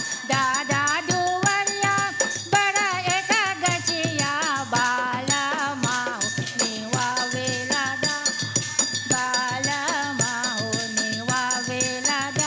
दादा दुवरिया बड़ा एक गचिया बाला माओ नेवा वेला दा बाला माओ नेवा वेला दा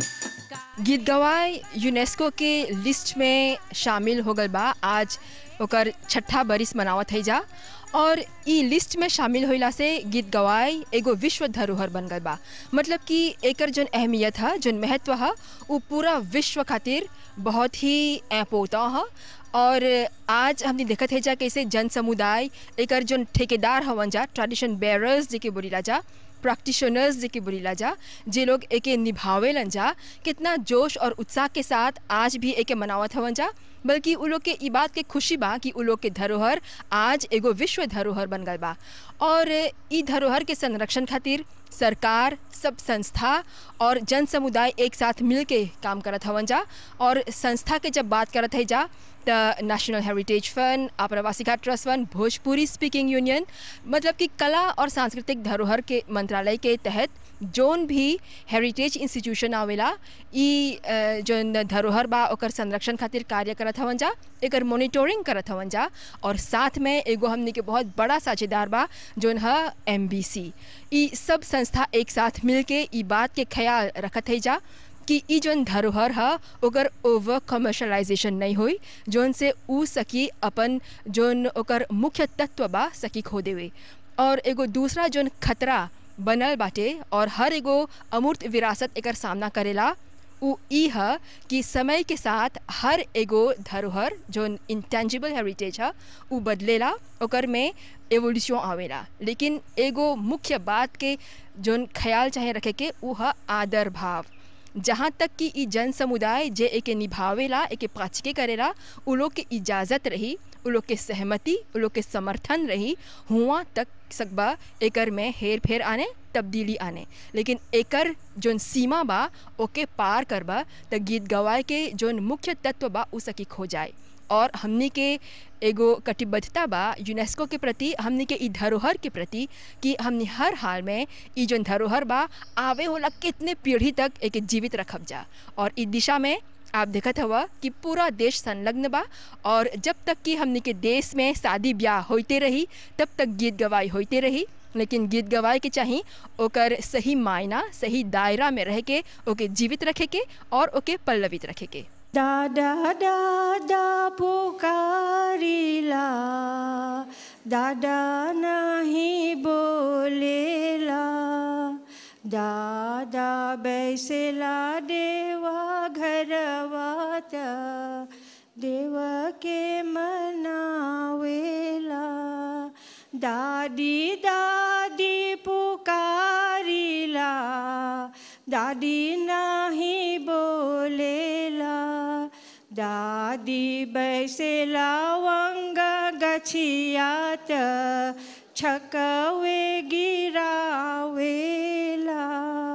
गीत गवाई यूनेस्को के लिस्ट में शामिल हो गल बा आज ओकर छठा बरिस मनावत है जा और ई लिस्ट में शामिल होइला से गीत गवाई एगो विश्व धरोहर बन गल बा मतलब कि एकर जोन अहमियत है जोन महत्व है वो पूरा विश्व खातिर बहुत ही ऐपोता है और आज हमने देखत है जा कैसे जन समुदाय एकर जोन ठेकेदार हवन जा ट्रेडिशन बेरर्स जेके बोलीला जा प्रैक्टिशनर्स जेके बोलीला जा जे लोग एके निभावेलन जा कितना जोश और उत्साह के साथ आज भी एके मनावत हवन जा बल्कि उ लोग के ई बात के खुशी बा कि उ लोग के धरोहर आज एगो विश्व धरोहर बन गल बा और ई धरोहर के संरक्षण खातिर सरकार सब संस्था और जन समुदाय एक साथ मिल के काम करत हवन जा और संस्था के जब बात करत है जा द नेशनल हेरिटेज फंड आप्रवासिका trust fund Bhojpuri speaking union मतलब कि कला और सांस्कृतिक धरोहर के मंत्रालय के तहत जोन भी हेरिटेज इंस्टीट्यूशन आवेला ई अ, जोन धरोहर बा ओकर संरक्षण खातिर कार्य करत हवन जा एकर मॉनिटरिंग करत हवन जा और साथ में एगो हमनी के बहुत बड़ा साझेदार बा जोन है एम ई सब संस्था एक साथ मिल के ई बात के ख्याल रखत है जा कि ई जोन धरोहर है ओकर ओवर कमर्शलाइजेशन नहीं हुई जोन से ऊ सकी अपन जोन ओकर मुख्य तत्व बा सकी खो देवे और एगो दूसरा जोन खतरा बनल बाटे और हर एगो अमूर्त विरासत एकर सामना करेला उ ई है कि समय के साथ हर एगो धरोहर जोन इंटेंजिबल हेरिटेज है उ बदलेला ओकर में एवोल्यूशन आवेला लेकिन एगो मुख्य बात के जोन ख्याल चाहे रखे के उ है आदर भाव जहाँ तक कि ई जन समुदाय जे एके निभावेला एके पाचके करेला उ लोग के इजाज़त रही उ लोग के सहमति उ लोग के समर्थन रही हुआ तक सकबा एकर में हेर फेर आने तब्दीली आने लेकिन एकर जोन सीमा बा ओके पार करबा त गीत गवाए के जोन मुख्य तत्व बा उ सकी खो जाए और हमनी के एगो कटिबद्धता बा यूनेस्को के प्रति हमनी के ई धरोहर के प्रति कि हमनी हर हाल में ई जोन धरोहर बा आवे होला कितने पीढ़ी तक एके जीवित रखब जा और ई दिशा में आप देखत हवा कि पूरा देश संलग्न बा और जब तक कि हमनी के देश में शादी ब्याह होते रही तब तक गीत गवाई होते रही लेकिन गीत गवाए के चाही ओकर सही मायना सही दायरा में रह के ओके जीवित रखे के और ओके पल्लवित रखे के दादा दादा पुकारिला दादा नहीं बोलेला दादा बैसेला देवा घरवात देव के मनावेला दादी दादी पुकारिला दादी नाही बोलेला दादी बैसेला वंग गछियात छकवे गिरावेला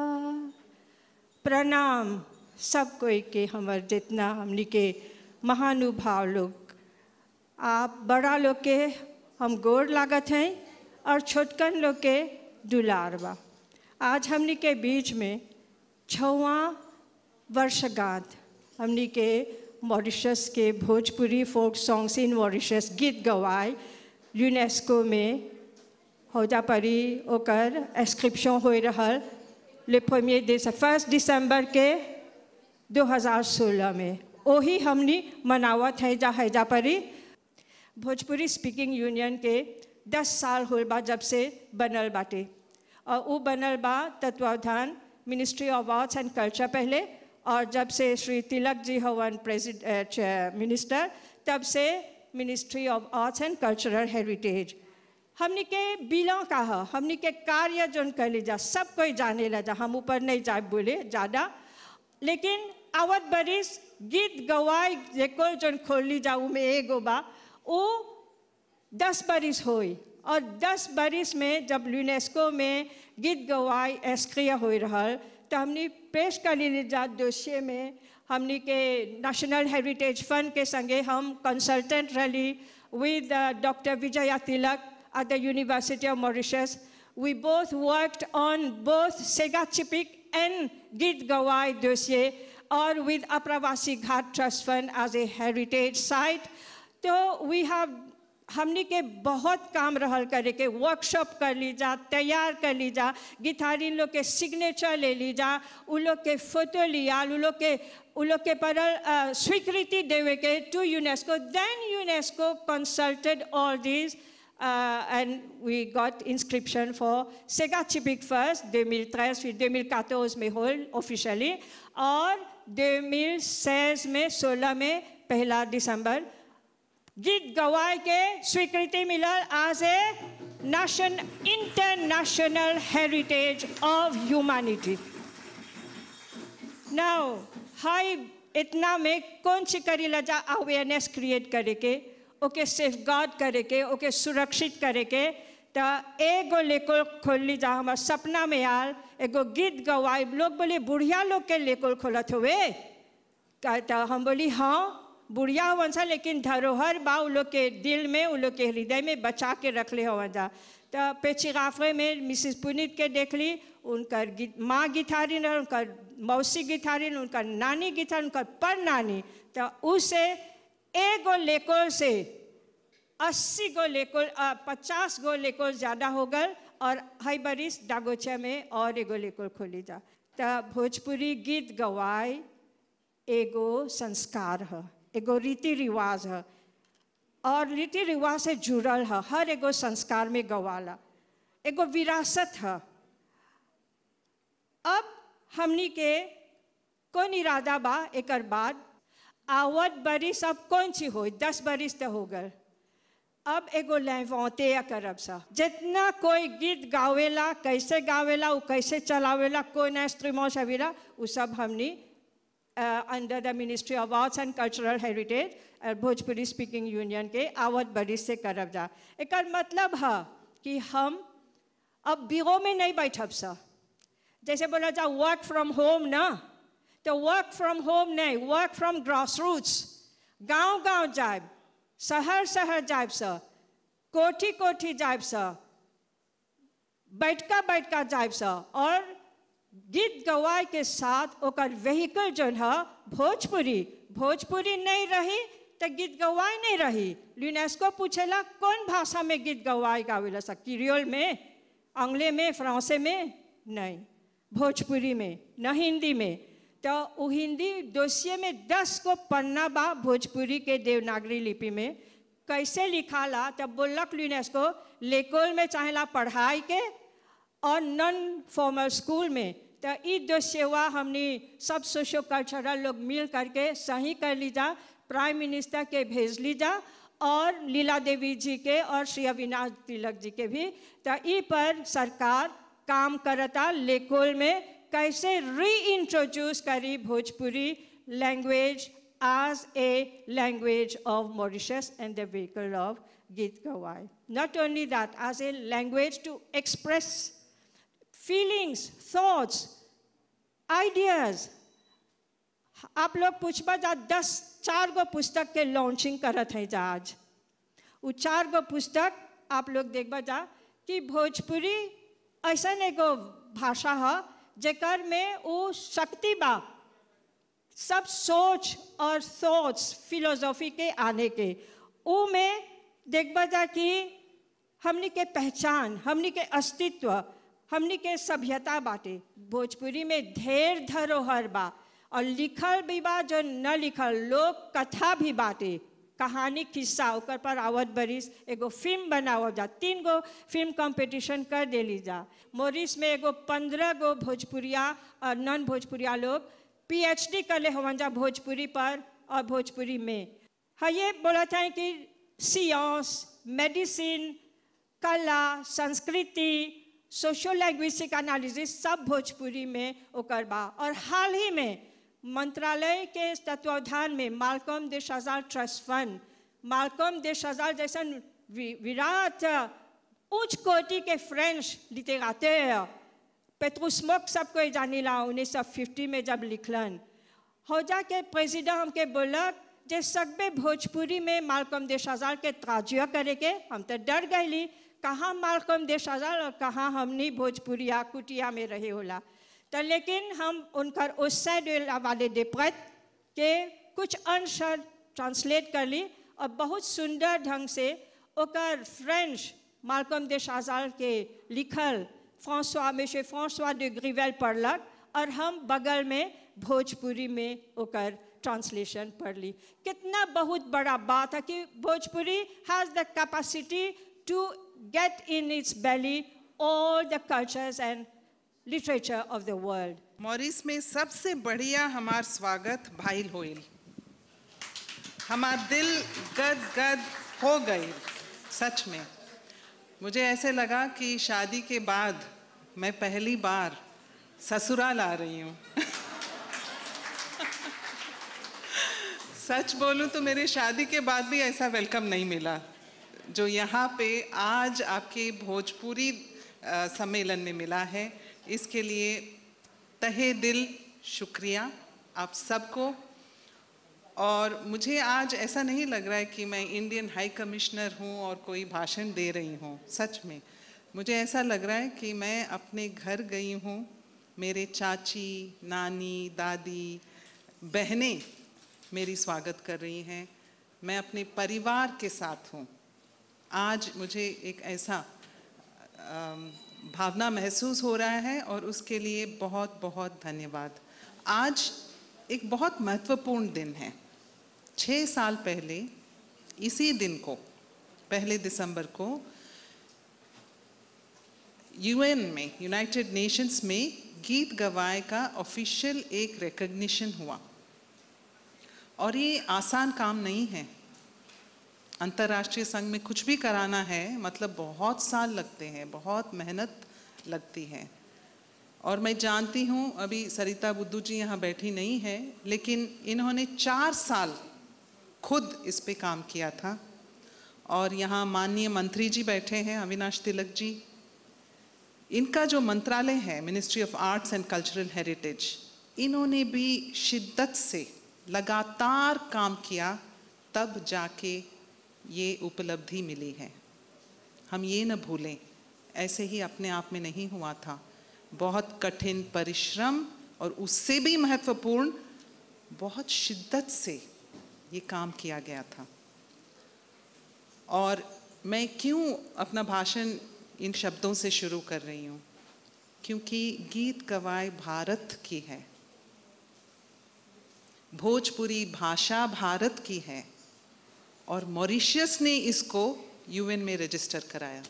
प्रणाम सब कोई के हमर जितना हमनी के महानुभाव लोग आप बड़ा लोग के हम गोर लागत हैं और छोटकन लोग के दुलार बा आज हमनी के बीच में छवा वर्षगांठ हमनी के मॉरिशस के Bhojpuri folk songs in Mauritius गीत गवाए यूनेस्को में होजा परी ओकर एस्क्रिप्शन हो रहल ले premier दिस फर्स्ट दिसंबर के 2016 में वही हमनी मनावत है जा हैजा परी भोजपुरी स्पीकिंग यूनियन के 10 साल होल बा जब से बनल बाटे और वो बनल बा तत्वावधान ministry of arts and culture पहले और जब से श्री तिलक जी हवन प्रेसिडेंट मिनिस्टर तब से ministry of arts and cultural heritage हमनी के बिलों का है हमनी के कार्य जोन कैले जा सब कोई जाने ला जा हम ऊपर नहीं जाए बोले ज़्यादा लेकिन आवत बरिस गीत गवाई जेको जोन खोली जाऊ में एगो बा वो दस बरिस होई और दस बरिस में जब यूनेस्को में गीत गवाई एस्क्रिया हो रहल तो हमने पेश कर जा दोषिये में हमनी के नेशनल हेरिटेज फंड के संगे हम कंसल्टेंट रही with uh, Dr. Vijaya Tilak at the University of Mauritius. We both worked on both Sega Chipik and Git Gawai dossier और with Aapravasi Ghat trust fund as a heritage site तो we have हमनी के बहुत काम रहल करे के वर्कशॉप कर ली जा तैयार कर ली जा गिटारिन लोग के सिग्नेचर ले ली जा उ लोग के फोटो लिया उ लोग के उ लोग के पर अ, स्वीकृति देवे के to UNESCO then UNESCO consulted all this and we got inscription for सेगा चिपिक फर्स्ट 2013 फिर 2014 में होल ऑफिशियली और 2016 में 16 में पहला दिसंबर गीत गवाए के स्वीकृति मिलल as a nation international heritage of humanity now हाई इतना में कौन सी करी लजा अवेयरनेस क्रिएट करे के ओके सेफ गार्ड करे के ओके सुरक्षित करे के तो एगो लेकोल खोल ली जा हमार सपना में आल एगो गीत गवाए लोग बोले बुढ़िया लोग के लेकोल खोलत हुए का- तो हम बोली हाँ बुढ़िया हवन सा लेकिन धरोहर बा उ लोग के दिल में उ लोग के हृदय में बचा के रखले हवन जा तो पेचिगाफे में मिसिस पुनीत के देख ली उनकर गी, माँ गिटारिन और उनकर मौसी गिटारिन उनकर नानी गिटार उनकर पर नानी तो उसे एगो लेकोल से अस्सी गो लेकोल अ, पचास गो लेकोल ज़्यादा हो गल और हई बरिस डागोचा में और एगो लेकोल खोली जा तो भोजपुरी गीत गवाए एगो संस्कार है एगो रीति रिवाज है और रीति रिवाज से जुड़ल है हर एगो संस्कार में गवाला एगो विरासत है अब हमनी के कौन इरादा बा एकर बाद आवत बरिस अब कौन सी हो दस बरिस तो हो गल अब एगो लहवते करब सा जितना कोई गीत गावेला कैसे गावेला उ कैसे चलावेला कोई ना स्ट्रीमो सवेरा उ सब हमनी under the ministry of arts and cultural heritage और भोजपुरी स्पीकिंग यूनियन के आवत बरिस से करब जा एकर मतलब है कि हम अब बिगो में नहीं बैठब सा जैसे बोला जा वर्क फ्रॉम होम ना तो वर्क फ्रॉम होम नहीं वर्क फ्रॉम ग्रास रूट्स गाँव गाँव जाब शहर शहर जाब सा कोठी कोठी जाब सा बैठका बैठका जाब सा और गीत गवाए के साथ ओकर व्हीकल जो है भोजपुरी भोजपुरी नहीं रही तो गीत गवाए नहीं रही यूनेस्को पूछेला कौन भाषा में गीत गवाए गावेला सा किरियोल में अंग्ले में फ्रांसे में नहीं भोजपुरी में न हिंदी में तो वो हिंदी दोषिए में दस को पन्ना बा भोजपुरी के देवनागरी लिपि में कैसे लिखाला तब बोलक यूनेस्को लेकोल में चाहेला पढ़ाई के और नॉन फॉर्मल स्कूल में तो ई दो सेवा हमने सब सोशो कल्चरल लोग मिल करके सही कर ली जा प्राइम मिनिस्टर के भेज ली जा और लीला देवी जी के और श्री अविनाश तिलक जी के भी तो ई पर सरकार काम करता लेकोल में कैसे री इंट्रोड्यूस करी Bhojpuri language as a language of Mauritius and the vehicle of Git Gawai. Not only that, as a language to express feelings, thoughts, ideas. आप लोग पूछबा जा दस चार गो पुस्तक के लॉन्चिंग करत है जा आज वो चार गो पुस्तक आप लोग देखबा जा कि भोजपुरी ऐसा एगो भाषा है जेकर में वो शक्ति बा सब सोच और थॉट्स फिलोसॉफी के आने के वो में देखबा जा कि हमनी के पहचान हमनी के अस्तित्व हमनी के सभ्यता बाटे भोजपुरी में ढेर धरोहर बा और लिखल भी बा जो न लिखल लोक कथा भी बाटे कहानी किस्सा ओकर पर आवत बरिस एगो फिल्म बनावल जा तीन गो फिल्म कंपटीशन कर देली जा मोरिस में एगो पंद्रह गो भोजपुरिया और नॉन भोजपुरिया लोग पीएचडी कर ले हवन जा भोजपुरी पर और भोजपुरी में हाँ ये बोला था कि सियांस मेडिसिन कला संस्कृति सोशो लैंग्विस्टिक एनालिसिस सब भोजपुरी में ओकर बा और हाल ही में मंत्रालय के तत्वावधान में मालकम देश हजार ट्रस्ट फंड मालकम देश हजार जैसा विराट उच्च कोटि के फ्रेंच लिटेराteur पेट्रोस्मोक सबको जानी ला उन्नीस सौ फिफ्टी में जब लिखलन हौजा के प्रेसिडेंट हमके बोलक जे सकबे भोजपुरी में मालकम देश हजार के ताजुआ करे के हम तो डर गईली कहाँ मालकम देश हजार और कहाँ हमनी भोजपुरिया कुटिया में रहे होला तो लेकिन हम उनकर उससे वाले डिप्रत के कुछ अंश ट्रांसलेट कर ली और बहुत सुंदर ढंग से ओकर फ्रेंच मालकम दे शाजाल के लिखल फ्रांसवा में से फ्रांसवा de ग्रिवेल पढ़लक और हम बगल में भोजपुरी में ओकर ट्रांसलेशन पढ़ ली कितना बहुत बड़ा बात है कि Bhojpuri has the capacity to get in its belly all the cultures and literature of the world. मॉरिस में सबसे बढ़िया हमार स्वागत भाईल होइल हमार दिल गद गद हो गई सच में मुझे ऐसे लगा कि शादी के बाद मैं पहली बार ससुराल आ रही हूँ सच बोलूं तो मेरे शादी के बाद भी ऐसा वेलकम नहीं मिला जो यहाँ पे आज आपके भोजपुरी अ, सम्मेलन में मिला है इसके लिए तहे दिल शुक्रिया आप सबको और मुझे आज ऐसा नहीं लग रहा है कि मैं इंडियन हाई कमिश्नर हूँ और कोई भाषण दे रही हूँ सच में मुझे ऐसा लग रहा है कि मैं अपने घर गई हूँ मेरे चाची नानी दादी बहनें मेरी स्वागत कर रही हैं मैं अपने परिवार के साथ हूँ आज मुझे एक ऐसा अम, भावना महसूस हो रहा है और उसके लिए बहुत बहुत धन्यवाद आज एक बहुत महत्वपूर्ण दिन है छः साल पहले इसी दिन को पहले दिसंबर को यूएन में यूनाइटेड नेशंस में गीत गवाए का ऑफिशियल एक रिकग्निशन हुआ और ये आसान काम नहीं है अंतर्राष्ट्रीय संघ में कुछ भी कराना है मतलब बहुत साल लगते हैं बहुत मेहनत लगती है और मैं जानती हूँ अभी सरिता बुद्धू जी यहाँ बैठी नहीं है लेकिन इन्होंने चार साल खुद इस पे काम किया था और यहाँ माननीय मंत्री जी बैठे हैं अविनाश तिलक जी इनका जो मंत्रालय है ministry of arts and cultural heritage इन्होंने भी शिद्दत से लगातार काम किया तब जाके ये उपलब्धि मिली है हम ये न भूलें ऐसे ही अपने आप में नहीं हुआ था बहुत कठिन परिश्रम और उससे भी महत्वपूर्ण बहुत शिद्दत से ये काम किया गया था और मैं क्यों अपना भाषण इन शब्दों से शुरू कर रही हूँ क्योंकि गीत गवाए भारत की है भोजपुरी भाषा भारत की है और मॉरिशियस ने इसको यूएन में रजिस्टर कराया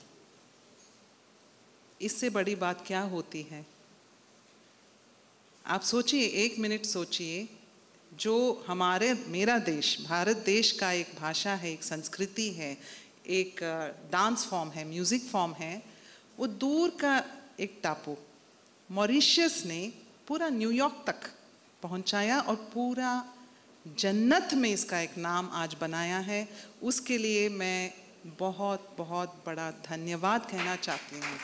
इससे बड़ी बात क्या होती है आप सोचिए एक मिनट सोचिए जो हमारे मेरा देश भारत देश का एक भाषा है एक संस्कृति है एक डांस फॉर्म है म्यूज़िक फॉर्म है वो दूर का एक टापू मॉरिशियस ने पूरा न्यूयॉर्क तक पहुंचाया और पूरा जन्नत में इसका एक नाम आज बनाया है उसके लिए मैं बहुत बहुत बड़ा धन्यवाद कहना चाहती हूँ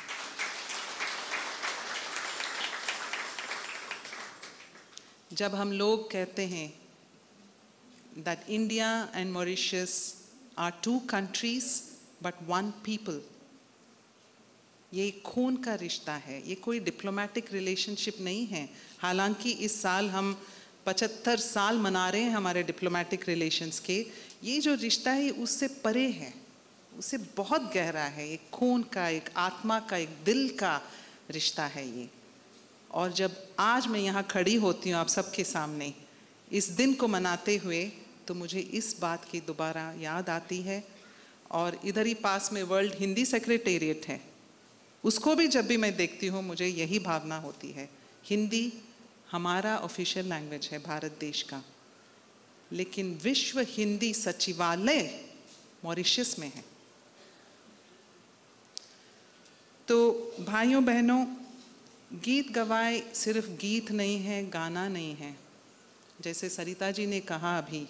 जब हम लोग कहते हैं that India and Mauritius are two countries but one people. ये खून का रिश्ता है ये कोई डिप्लोमेटिक रिलेशनशिप नहीं है हालांकि इस साल हम 75 साल मना रहे हैं हमारे डिप्लोमेटिक रिलेशंस के ये जो रिश्ता है उससे परे है उससे बहुत गहरा है एक खून का एक आत्मा का एक दिल का रिश्ता है ये और जब आज मैं यहाँ खड़ी होती हूँ आप सबके सामने इस दिन को मनाते हुए तो मुझे इस बात की दोबारा याद आती है और इधर ही पास में वर्ल्ड हिंदी सेक्रेटेरिएट है उसको भी जब भी मैं देखती हूँ मुझे यही भावना होती है हिंदी हमारा ऑफिशियल लैंग्वेज है भारत देश का लेकिन विश्व हिंदी सचिवालय मॉरिशस में है तो भाइयों बहनों गीत गवाए सिर्फ गीत नहीं है गाना नहीं है जैसे सरिता जी ने कहा अभी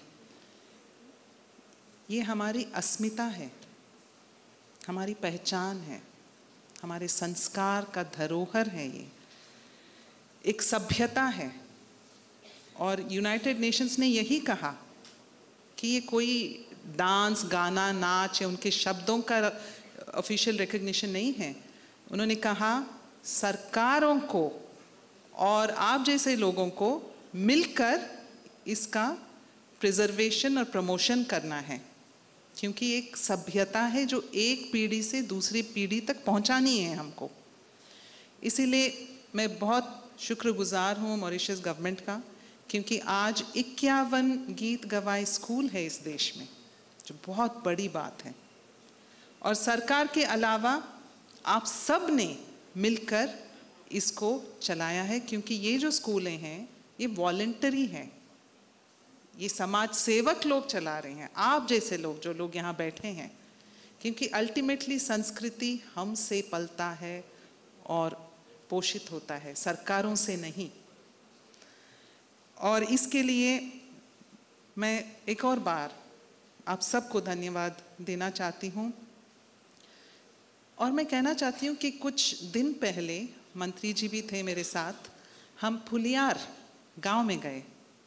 ये हमारी अस्मिता है हमारी पहचान है हमारे संस्कार का धरोहर है ये एक सभ्यता है और यूनाइटेड नेशंस ने यही कहा कि ये कोई डांस गाना नाच या उनके शब्दों का ऑफिशियल रिकग्निशन नहीं है उन्होंने कहा सरकारों को और आप जैसे लोगों को मिलकर इसका प्रिजर्वेशन और प्रमोशन करना है क्योंकि एक सभ्यता है जो एक पीढ़ी से दूसरी पीढ़ी तक पहुंचानी है हमको इसीलिए मैं बहुत शुक्रगुजार हूँ मॉरिशस गवर्नमेंट का क्योंकि आज इक्यावन गीत गवाए स्कूल है इस देश में जो बहुत बड़ी बात है और सरकार के अलावा आप सब ने मिलकर इसको चलाया है क्योंकि ये जो स्कूलें हैं ये वॉल्टरी हैं ये समाज सेवक लोग चला रहे हैं आप जैसे लोग जो लोग यहाँ बैठे हैं क्योंकि अल्टीमेटली संस्कृति हमसे पलता है और पोषित होता है सरकारों से नहीं और इसके लिए मैं एक और बार आप सबको धन्यवाद देना चाहती हूँ और मैं कहना चाहती हूँ कि कुछ दिन पहले मंत्री जी भी थे मेरे साथ हम फुलियार गांव में गए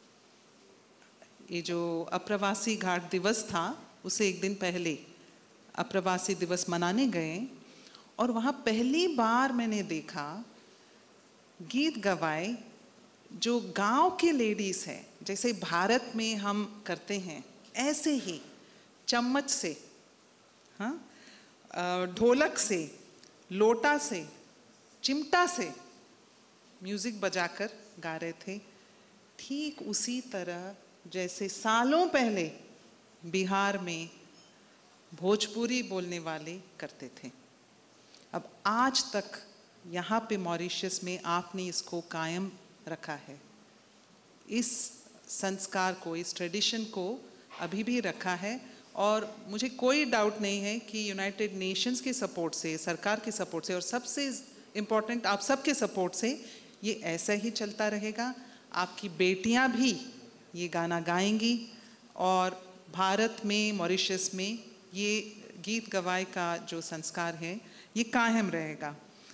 ये जो अप्रवासी घाट दिवस था उसे एक दिन पहले अप्रवासी दिवस मनाने गए और वहाँ पहली बार मैंने देखा गीत गवाए जो गांव के लेडीज हैं जैसे भारत में हम करते हैं ऐसे ही चम्मच से हाँ ढोलक से लोटा से चिमटा से म्यूजिक बजाकर गा रहे थे ठीक उसी तरह जैसे सालों पहले बिहार में भोजपुरी बोलने वाले करते थे अब आज तक यहाँ पे मॉरिशस में आपने इसको कायम रखा है इस संस्कार को इस ट्रेडिशन को अभी भी रखा है और मुझे कोई डाउट नहीं है कि यूनाइटेड नेशंस के सपोर्ट से सरकार के सपोर्ट से और सबसे इम्पोर्टेंट आप सबके सपोर्ट से ये ऐसा ही चलता रहेगा आपकी बेटियां भी ये गाना गाएंगी और भारत में मॉरिशस में ये गीत गवाए का जो संस्कार है ये कायम रहेगा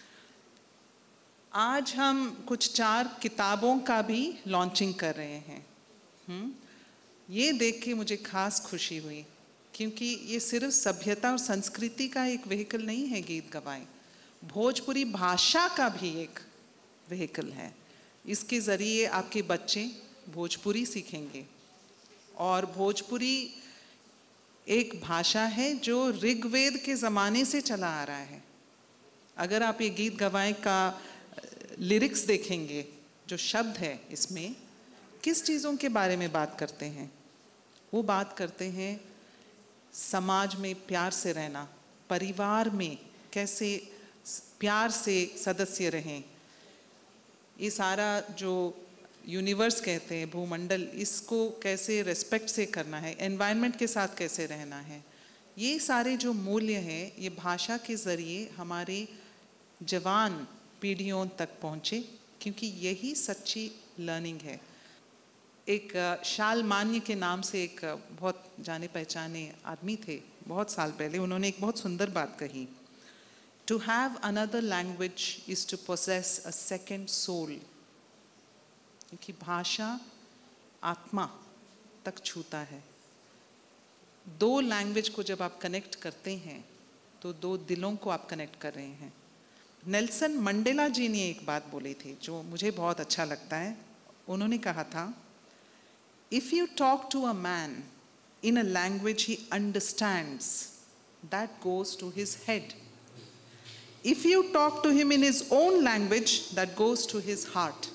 आज हम कुछ चार किताबों का भी लॉन्चिंग कर रहे हैं हुँ? ये देख के मुझे खास खुशी हुई क्योंकि ये सिर्फ सभ्यता और संस्कृति का एक व्हीकल नहीं है गीत गवाए भोजपुरी भाषा का भी एक व्हीकल है इसके ज़रिए आपके बच्चे भोजपुरी सीखेंगे और भोजपुरी एक भाषा है जो ऋग्वेद के ज़माने से चला आ रहा है अगर आप ये गीत गवाए का लिरिक्स देखेंगे जो शब्द है इसमें किस चीज़ों के बारे में बात करते हैं वो बात करते हैं समाज में प्यार से रहना परिवार में कैसे प्यार से सदस्य रहें ये सारा जो यूनिवर्स कहते हैं भूमंडल इसको कैसे रेस्पेक्ट से करना है एनवायरनमेंट के साथ कैसे रहना है ये सारे जो मूल्य हैं ये भाषा के ज़रिए हमारे जवान पीढ़ियों तक पहुँचे क्योंकि यही सच्ची लर्निंग है एक शाल मान्य के नाम से एक बहुत जाने पहचाने आदमी थे बहुत साल पहले उन्होंने एक बहुत सुंदर बात कही to have another language is to possess a second soul क्योंकि भाषा आत्मा तक छूता है दो लैंग्वेज को जब आप कनेक्ट करते हैं तो दो दिलों को आप कनेक्ट कर रहे हैं नेल्सन मंडेला जी ने एक बात बोली थी जो मुझे बहुत अच्छा लगता है उन्होंने कहा था If you talk to a man in a language he understands, that goes to his head. If you talk to him in his own language, that goes to his heart.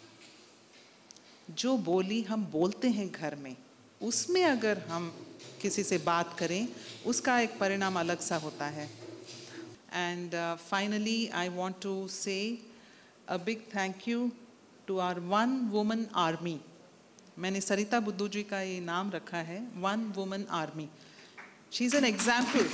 जो बोली हम बोलते हैं घर में उसमें अगर हम किसी से बात करें उसका एक परिणाम अलग सा होता है and finally I want to say a big thank you to our one woman army मैंने सरिता बुद्धू जी का ये नाम रखा है one woman army she is an example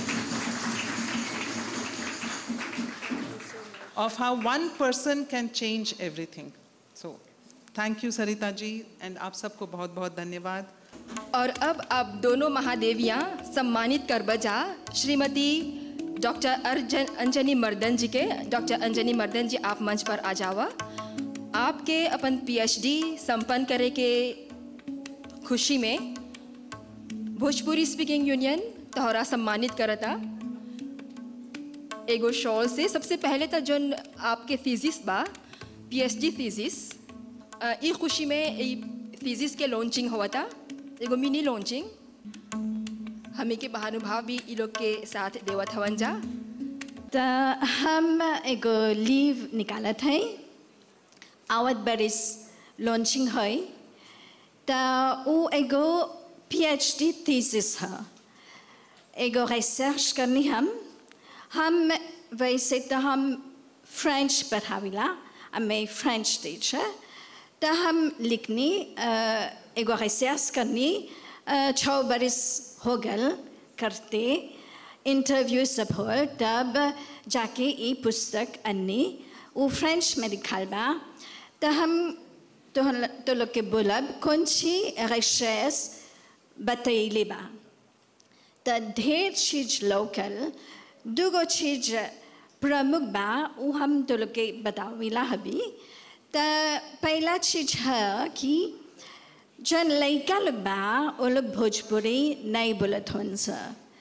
of how one person can change everything. So, thank you Sarita ji and आप सबको बहुत बहुत धन्यवाद और अब आप दोनों महादेवियाँ सम्मानित कर बजा श्रीमती डॉक्टर अर्जन अंजनी मर्दन जी के डॉक्टर अंजनी मर्दन जी आप मंच पर आ जावा आपके अपन पीएचडी संपन्न करे के खुशी में भोजपुरी स्पीकिंग यूनियन तोहरा सम्मानित करता एगो शॉल से सबसे पहले तो जो आपके फिजिक्स बा पीएचडी थीसिस ई खुशी में ई थीसिस के लॉन्चिंग हुआ था एगो मिनी लॉन्चिंग हमें के महानुभाव भी ई लोग के साथ देवत हवन जा त हम एगो लीव निकालत है आवत बरिस लॉन्चिंग है त उ एगो पीएचडी थीसिस है एगो रिसर्च करनी हम हम वैसे तो हम फ्रेंच पढ़ाविला मैं फ्रेंच टीचर तो हम लिखनी अ, एगो रिसर्च करनी अ, छः बरिस हो गल करते इंटरव्यू सब होल तब जाके ई पुस्तक अन्नी वो फ्रेंच में लिखल बा तो हम तो, तो लोग के बोलब कौन सी रिसर्च बतैले बा त ढेर चीज लोकल दुगो चीज प्रमुख बा उ हम तो लोग के बताविला हबी त पहला चीज है कि जन लड़का लोग बा वो लोग भोजपुरी नहीं बोलत हन सा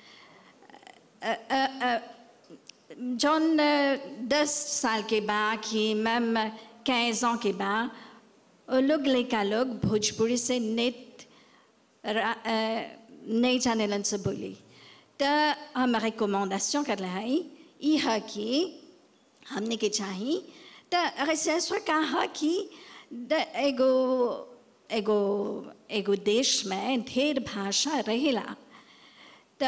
जौन दस साल के बा कि मैम कैंस के बा वो लोग लड़का लोग भोजपुरी से नेट रा- अ, नहीं जाने लन से बोली तो हम रिकमेंडेशन कर रहे हैं ये है कि हमने के चाहिए तो रिसर्च में कहा है कि द- एगो एगो एगो देश में ढेर भाषा रहेला तो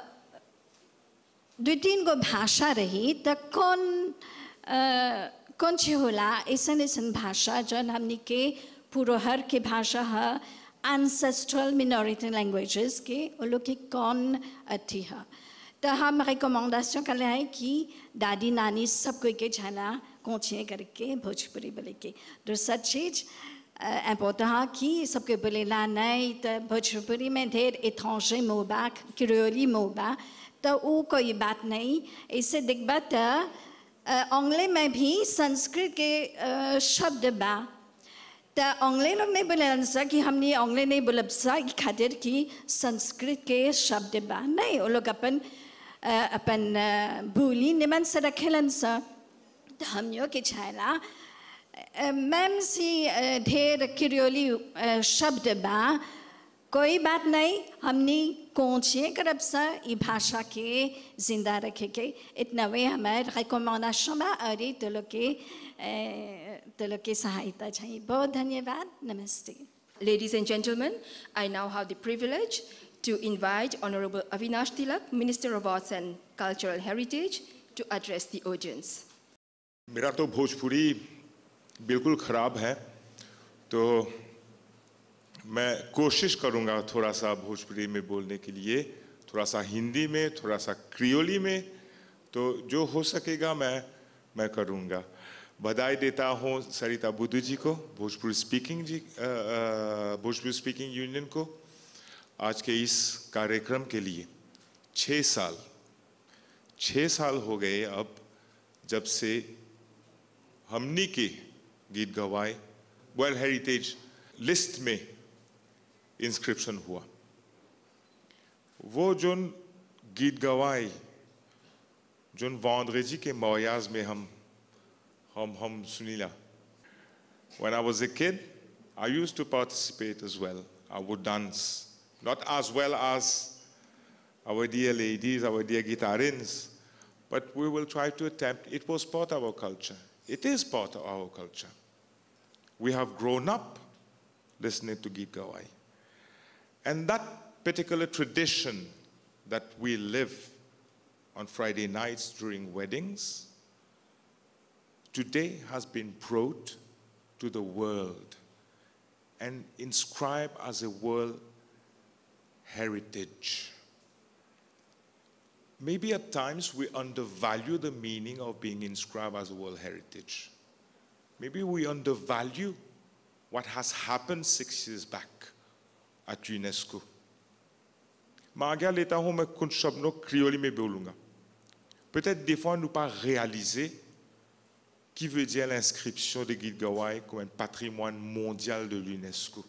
दो तीन गो भाषा रही तो कौन अ, कौन सी होला ऐसन ऐसन भाषा जौन हमने के पुरोहर के भाषा है ancestral minority languages के वो लोग की कौन अथी है तो हम रिकमेंडेशन कर रहे हैं कि दादी नानी सब कोई के जाना कोचिए करके भोजपुरी बोले के दूसरा चीज इम्पोर्टेंट है कि सबके बोलेला नहीं तो भोजपुरी में ढेर एट्रांजे मोबा क्रियोली मोबा तो वो कोई बात नहीं ऐसे देखबा तो अंग्ले में भी संस्कृत के अ, शब्द बा तो अंग्ले लोग नहीं बोले सा कि हमने अंग्ले नहीं बोलब सा ई खातिर कि संस्कृत के शब्द बा नहीं वो लोग अपन अ, अपन अ, बोली निमन से रखेलन सा तो हम के छायला अ, मैम सी अ, ढेर क्रियोली अ, शब्द बा कोई बात नहीं हमने कोचिए करब सा ई भाषा के जिंदा रखे के इतना वे हमारे रिकमेंडेशन बा और ये तो लोग के अ, तो लोग के सहायता चाहिए बहुत धन्यवाद नमस्ते Ladies and gentlemen, I now have the privilege to invite Honorable Avinash Tilak, Minister of Arts and Cultural Heritage, to address the audience. मेरा तो भोजपुरी बिल्कुल ख़राब है तो मैं कोशिश करूंगा थोड़ा सा भोजपुरी में बोलने के लिए थोड़ा सा हिंदी में थोड़ा सा क्रियोली में तो जो हो सकेगा मैं मैं करूंगा बधाई देता हूँ सरिता बुद्धू जी को भोजपुरी स्पीकिंग जी अ, अ, भोजपुरी स्पीकिंग यूनियन को आज के इस कार्यक्रम के लिए छः साल छः साल हो गए अब जब से हमनी के गीत गवाए वर्ल्ड हेरिटेज लिस्ट में इंस्क्रिप्शन हुआ वो जोन गीत गवाए जोन वॉन्द्रेजी के मौयाज में हम हम हम सुनीला When I was a kid, I used to participate as well. I would dance, not as well as our dear ladies, our dear guitarins, but we will try to attempt. It was part of our culture. It is part of our culture. We have grown up listening to Geet Gawai. And that particular tradition that we live on Friday nights during weddings today has been brought to the world and inscribed as a world heritage. Maybe at times we undervalue the meaning of being inscribed as a world heritage. Maybe we undervalue what has happened six years back at UNESCO. मैं आज्ञा लेता हूं मैं कुछ शब्दों Creole में बोलूंगा peut-être des fois nous pas réaliser qui veut dire l'inscription de Guide Gawai comme un patrimoine mondial de l'UNESCO.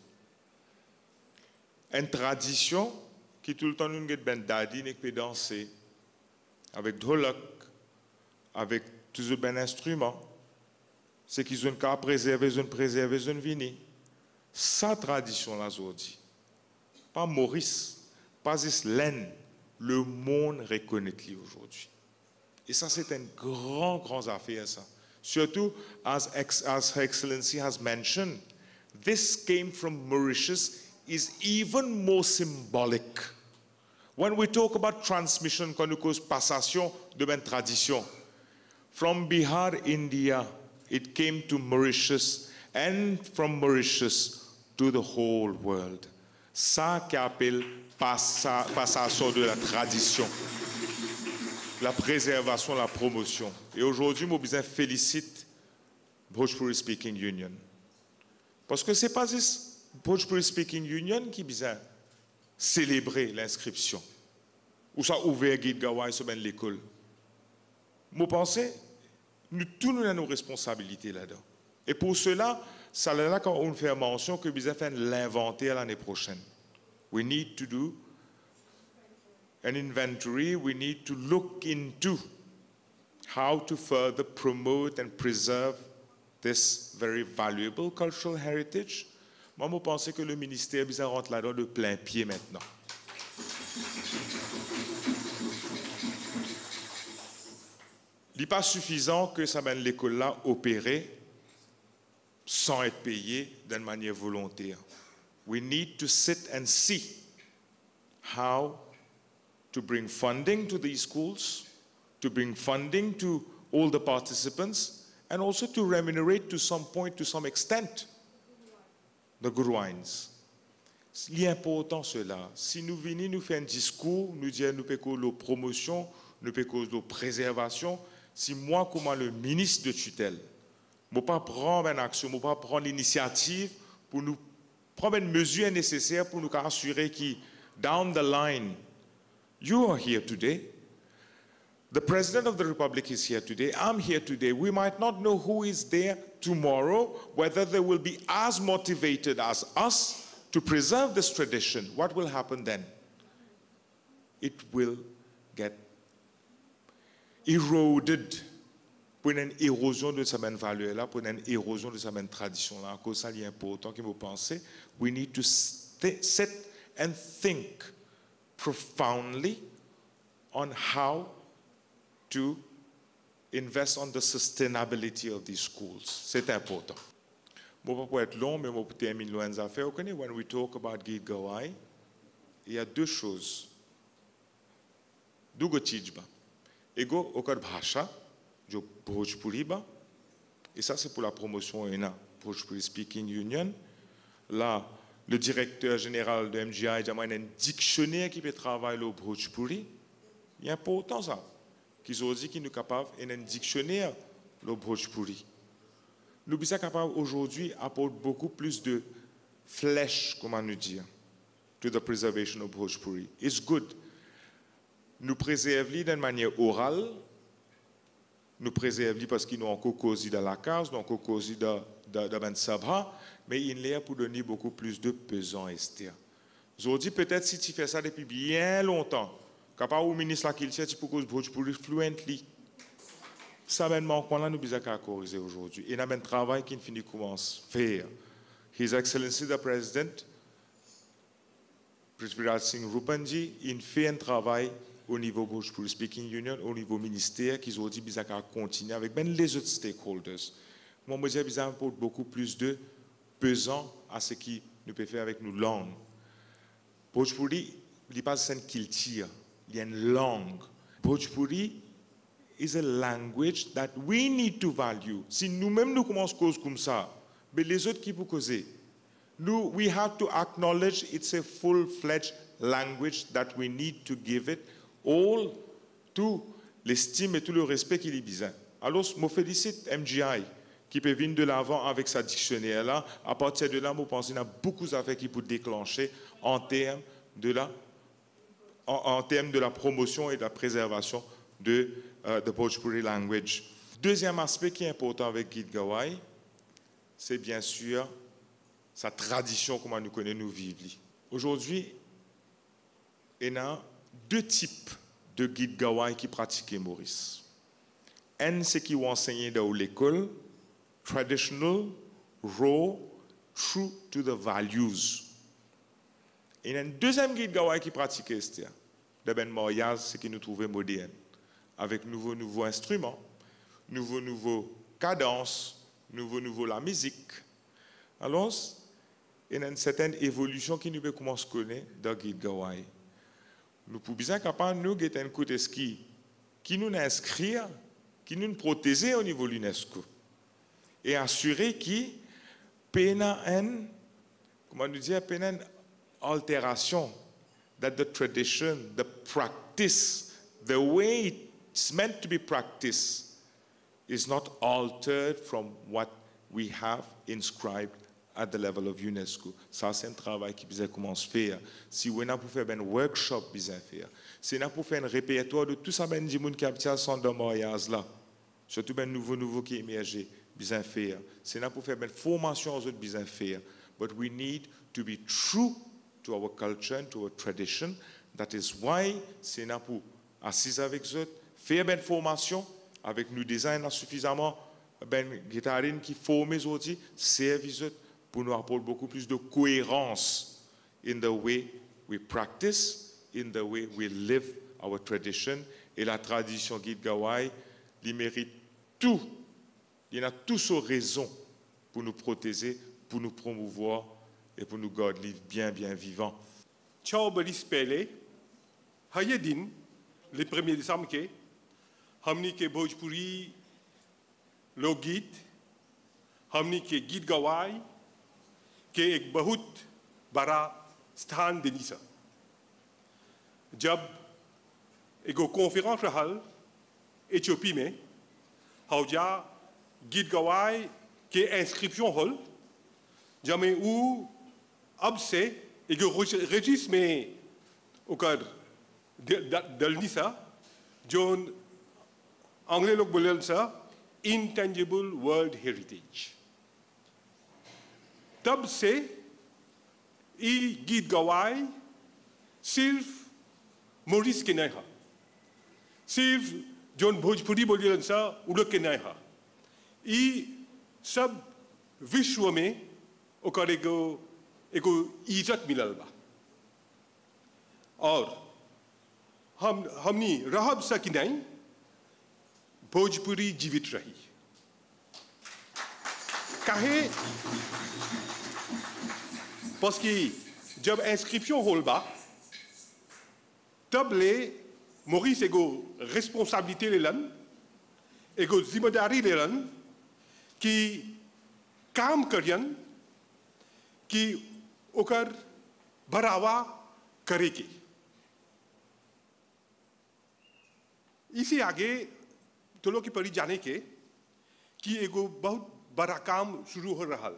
Une tradition qui tout le temps nous get ben dadi nek peut danser avec dholak, avec tous les ben instruments. c'est qu'ils ont qu'à préserver, ils ont préservé, ils ont vini. Sa tradition, là, dit. Pas Maurice, pas Islaine, le monde reconnaît aujourd'hui. Et ça, c'est une grande, grande affaire, ça. Surtout, as, as Her Excellency has mentioned, this came from Mauritius is even more symbolic. When we talk about transmission, quand nous cause passation de même tradition, from Bihar, India, it came to Mauritius, and from Mauritius to the whole world. Ça qu'appelle passation de la tradition, la préservation, la promotion. Et aujourd'hui, je besoin félicite Bhojpuri Speaking Union. Parce que ce n'est pas juste Bhojpuri Speaking Union qui besoin célébrer l'inscription. Ou ça ouvert Guide Gawai sur l'école. Moi, pense, nous tous nous avons nos responsabilités là-dedans. Et pour cela, ça là quand on fait mention que besoin faire l'inventaire l'année prochaine. We need to do an inventory. We need to look into how to further promote and preserve this very valuable cultural heritage. Moi, je pense que le ministère bien rentre là-dedans de plein pied maintenant. Il n'est pas suffisant que ça mène l'école là opérer sans être payé d'une manière volontaire. We need to sit and see how to bring funding to these schools, to bring funding to all the participants, and also to remunerate to some point, to some extent, the Guruines. L'important cela, si nous venons nous faire un discours, nous dire nous pécons la promotion, nous pécons la préservation, si moi, comme le ministre de tutelle, je ne pas prendre une action, je ne pas prendre l'initiative pour nous prendre une mesure nécessaire pour nous assurer que, down the line, you are here today. The President of the Republic is here today. I'm here today. We might not know who is there tomorrow, whether they will be as motivated as us to preserve this tradition. What will happen then? It will get eroded pour une érosion de sa même valeur là, pour une érosion de sa même tradition là. À cause ça, il est important que vous pensez, we need to sit and think profoundly on how to invest on the sustainability of these schools. C'est important. Je ne vais pas être long, mais je vais terminer loin des affaires. When we talk about Git Gawai, il y a deux choses. Dugo Tijba. Ego, okar bhasha, जो भोजपुरी बा et ça c'est pour la promotion ENA, Bhojpuri Speaking Union. Là, le directeur général de MGI a un dictionnaire qui peut travailler au Bhojpuri. Il est important ça, qu'ils ont dit qu'ils sont capables d'un dictionnaire le Bhojpuri. Nous sommes capables aujourd'hui d'apporter beaucoup plus de flèches, comment nous dire, to the preservation of Bhojpuri. It's good. Nous préserver d'une manière orale, nous préserver parce qu'ils ont encore causé dans la case, donc encore causé dans le sabha, mais il est pour donner beaucoup plus de pesant Esther. Aujourd'hui, peut-être si tu fais ça depuis bien longtemps, capable au ministre là qu'il tu peux cause pour fluently. Ça mène manquement là nous besoin qu'à corriger aujourd'hui. Et il y a un travail qui finit commence faire. His Excellency the President, Prithviraj Singh Rupanji, il fait un travail au niveau pour Speaking Union, au niveau ministère, qu'ils ont dit qu'ils continuer avec ben les autres stakeholders. Moi, je dis qu'ils pour beaucoup plus de pesant à ce qui nous peut faire avec nos langues. Bhojpuri, il n'est pas une culture, il y a une langue. Bhojpuri is a language that we need to value. Si nous-mêmes nous commençons cause comme ça, mais les autres qui vous causer, nous, we have to acknowledge it's a full-fledged language that we need to give it all, tout l'estime et tout le respect qu'il y besoin. Alors, je félicite MGI qui peut venir de l'avant avec sa dictionnaire-là. À partir de là, je pense qu'il y a beaucoup d'affaires qui peuvent déclencher en termes de la, en, termes de la promotion et de la préservation de uh, the Bhojpuri language. Deuxième aspect qui est important avec Guide Gawai, c'est bien sûr sa tradition, comment nous connaissons, nous vivons. Aujourd'hui, il y a deux types de guides Gawai qui pratiquaient Maurice. Un, c'est qui ont enseigné dans l'école, traditional, raw, true to the values. Et il y a une deuxième guide Gawai qui pratiquait ce de Ben mariage, ce qui nous trouvait moderne, avec nouveaux nouveaux instruments, nouveaux nouveaux cadences, nouveaux nouveaux la musique. Alors, il y a une certaine évolution qui nous peut commencer à connaître dans guide Gawai. Nous pouvons bien capable nous get un coup qui qui nous inscrire, qui nous protéger au niveau de l'UNESCO et assurer qu'il pena une, comment nous dire, pena une altération that the tradition, the practice, the way it's meant to be practiced is not altered from what we have inscribed at the level of UNESCO. Ça, c'est un travail qui besoin commence à faire. Si on a pour faire un workshop, besoin faire. Si on a pour faire un répertoire de tout ça, ben, du monde qui habite à son mariage là. Surtout ben nouveau nouveau qui émergé, besoin faire. Si on a pour faire une formation aux autres, besoin faire. But we need to be true to our culture and to our tradition. That is why c'est là pour assis avec eux, faire une formation avec nous design suffisamment ben guitarine qui forme les autres, servir eux pour nous apporter beaucoup plus de cohérence in the way we practice, in the way we live our tradition. Et la tradition guide Gawai, il mérite tout. Il y a toutes ses raisons pour nous protéger, pour nous promouvoir et pour nous garder bien, bien vivants. Ciao Boris Pele, haye दिन le 1er décembre के हमनी के भोजपुरी लोकगीत हमनी के गीत गवाई के एक बहुत बड़ा स्थान देनी सा जब एगो कॉन्फ्रेंस रहल एथियोपी में हौजा गीत गवाई के इंस्क्रिप्शन हॉल जमे उ अब से एगो रजिस्टर में ओकर दलनी सा जोन अंग्रेज लोग बोले सा intangible world heritage तब से ये गीत गवाए सिर्फ मोरिस के नहीं हा सिर्फ जोन भोजपुरी बोलिए सा उन लोग के नहीं हा ये सब विश्व में ओकर एगो एगो इज्जत मिलल बा और हम हमनी रहब सकी नहीं भोजपुरी जीवित रही काहे parce que जब इंस्क्रिप्शन होल बा तब ले मोरिस एगो रिस्पॉन्सिबिलिटी लेलन एगो जिम्मेदारी लेलन कि काम करियन कि ओकर बढ़ावा करे के इसी आगे तो लोग की पड़ी जाने के कि एगो बहुत बड़ा काम शुरू हो रहा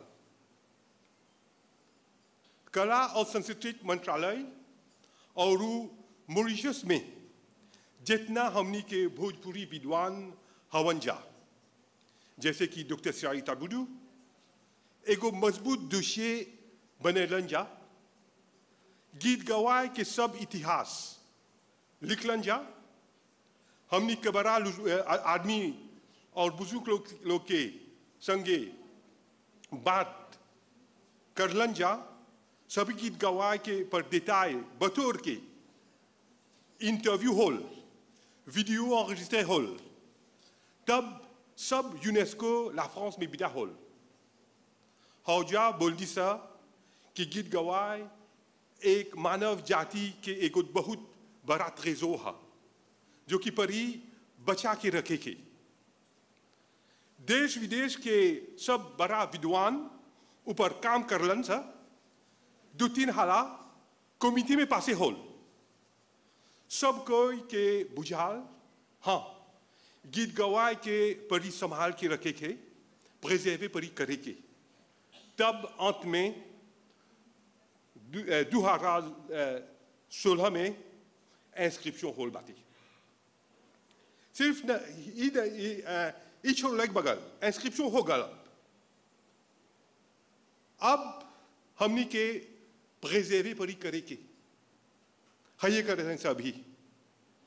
कला और संस्कृति मंत्रालय और मॉरिशस में जितना हमनी के भोजपुरी विद्वान हवन जा जैसे कि डॉक्टर सरिता बुडू एगो मजबूत दोषे बनेलन जा गीत गवाए के सब इतिहास लिखलन जा हमनी के बड़ा आदमी और बुजुर्ग लोग, लोग के संगे बात करलन जा सभी गीत गवाए के पर देताए बतौर के interview hall video enregistré hall तब सब यूनेस्को ला फ्रांस में बिदा हॉल हौजा बोल दी सा कि गीत गवाए एक मानव जाति के एक बहुत बड़ा ट्रेजो है जो कि परी बचा के रखे के देश विदेश के सब बड़ा विद्वान ऊपर काम करलन सा दो तीन हाला कमिटी में पासे होल सब कोई के बुझाल हाँ गीत गवाए के परी संभाल के रखे के प्रेजेवे परी करे के तब अंत में दो हजार सोलह में इंस्क्रिप्शन होल बाती सिर्फ ई छोड़ लग बगल इंस्क्रिप्शन हो गल अब हमनी के प्रेजेवे परी करे के हये कर रहे हैं अभी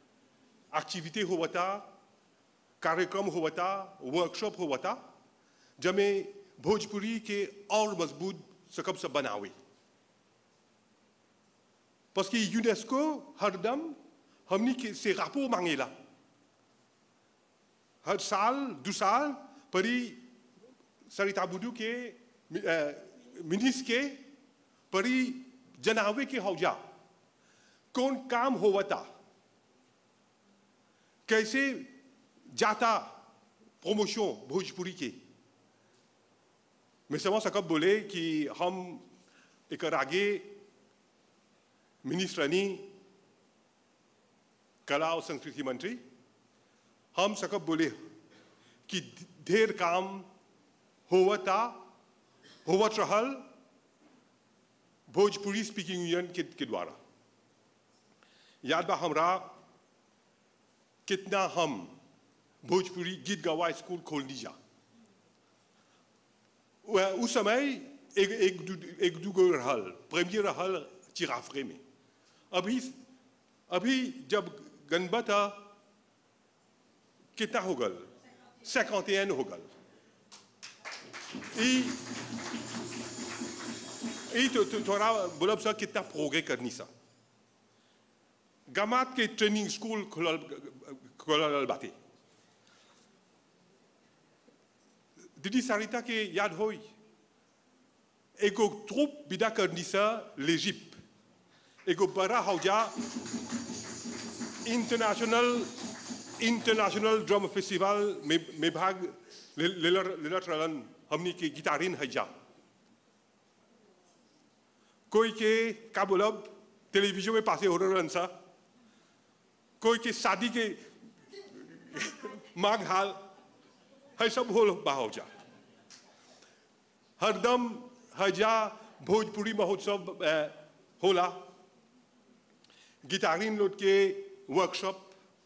एक्टिविटी होता कार्यक्रम होता वर्कशॉप होता जमे भोजपुरी के और मजबूत सकब से बनावे parce que यूनेस्को हरदम हमनी के से रापो मांगेला हर साल दो साल परी सरिता बुडू के मिनिस के परी जनावे के हौजा कौन काम होवता कैसे जाता प्रमोशन भोजपुरी के मैं समझ सकब बोले कि हम एक आगे मिनिस्टर रानी कला और संस्कृति मंत्री हम सकब बोले कि ढेर काम होवता होवत रहल भोजपुरी स्पीकिंग यूनियन के, के द्वारा याद बा हमरा कितना हम भोजपुरी गीत गवा स्कूल खोल दीजा उस समय एक एक दू एक दूगो रहल प्रेमियर रहल चिराफरे में अभी अभी जब गणपत कितना हो गल सैकौतेन हो गल ई तो थोड़ा बोलब सा कितना प्रोग्रे करनी सा गमात के ट्रेनिंग स्कूल खुलल खुलल बाते दीदी सारिता के याद होई एगो ट्रुप विदा करनी सा लेजिप एगो बड़ा हौजा इंटरनेशनल इंटरनेशनल ड्रम फेस्टिवल में में भाग लेलर लेलर रलन हमनी के गिटारिन है जा कोई के का बोलब टेलीविजन में पासे हो रहन सा कोई के शादी के मांग हाल है सब हो बाहो जा हरदम हजा भोजपुरी महोत्सव होला गिटारिन लोग के वर्कशॉप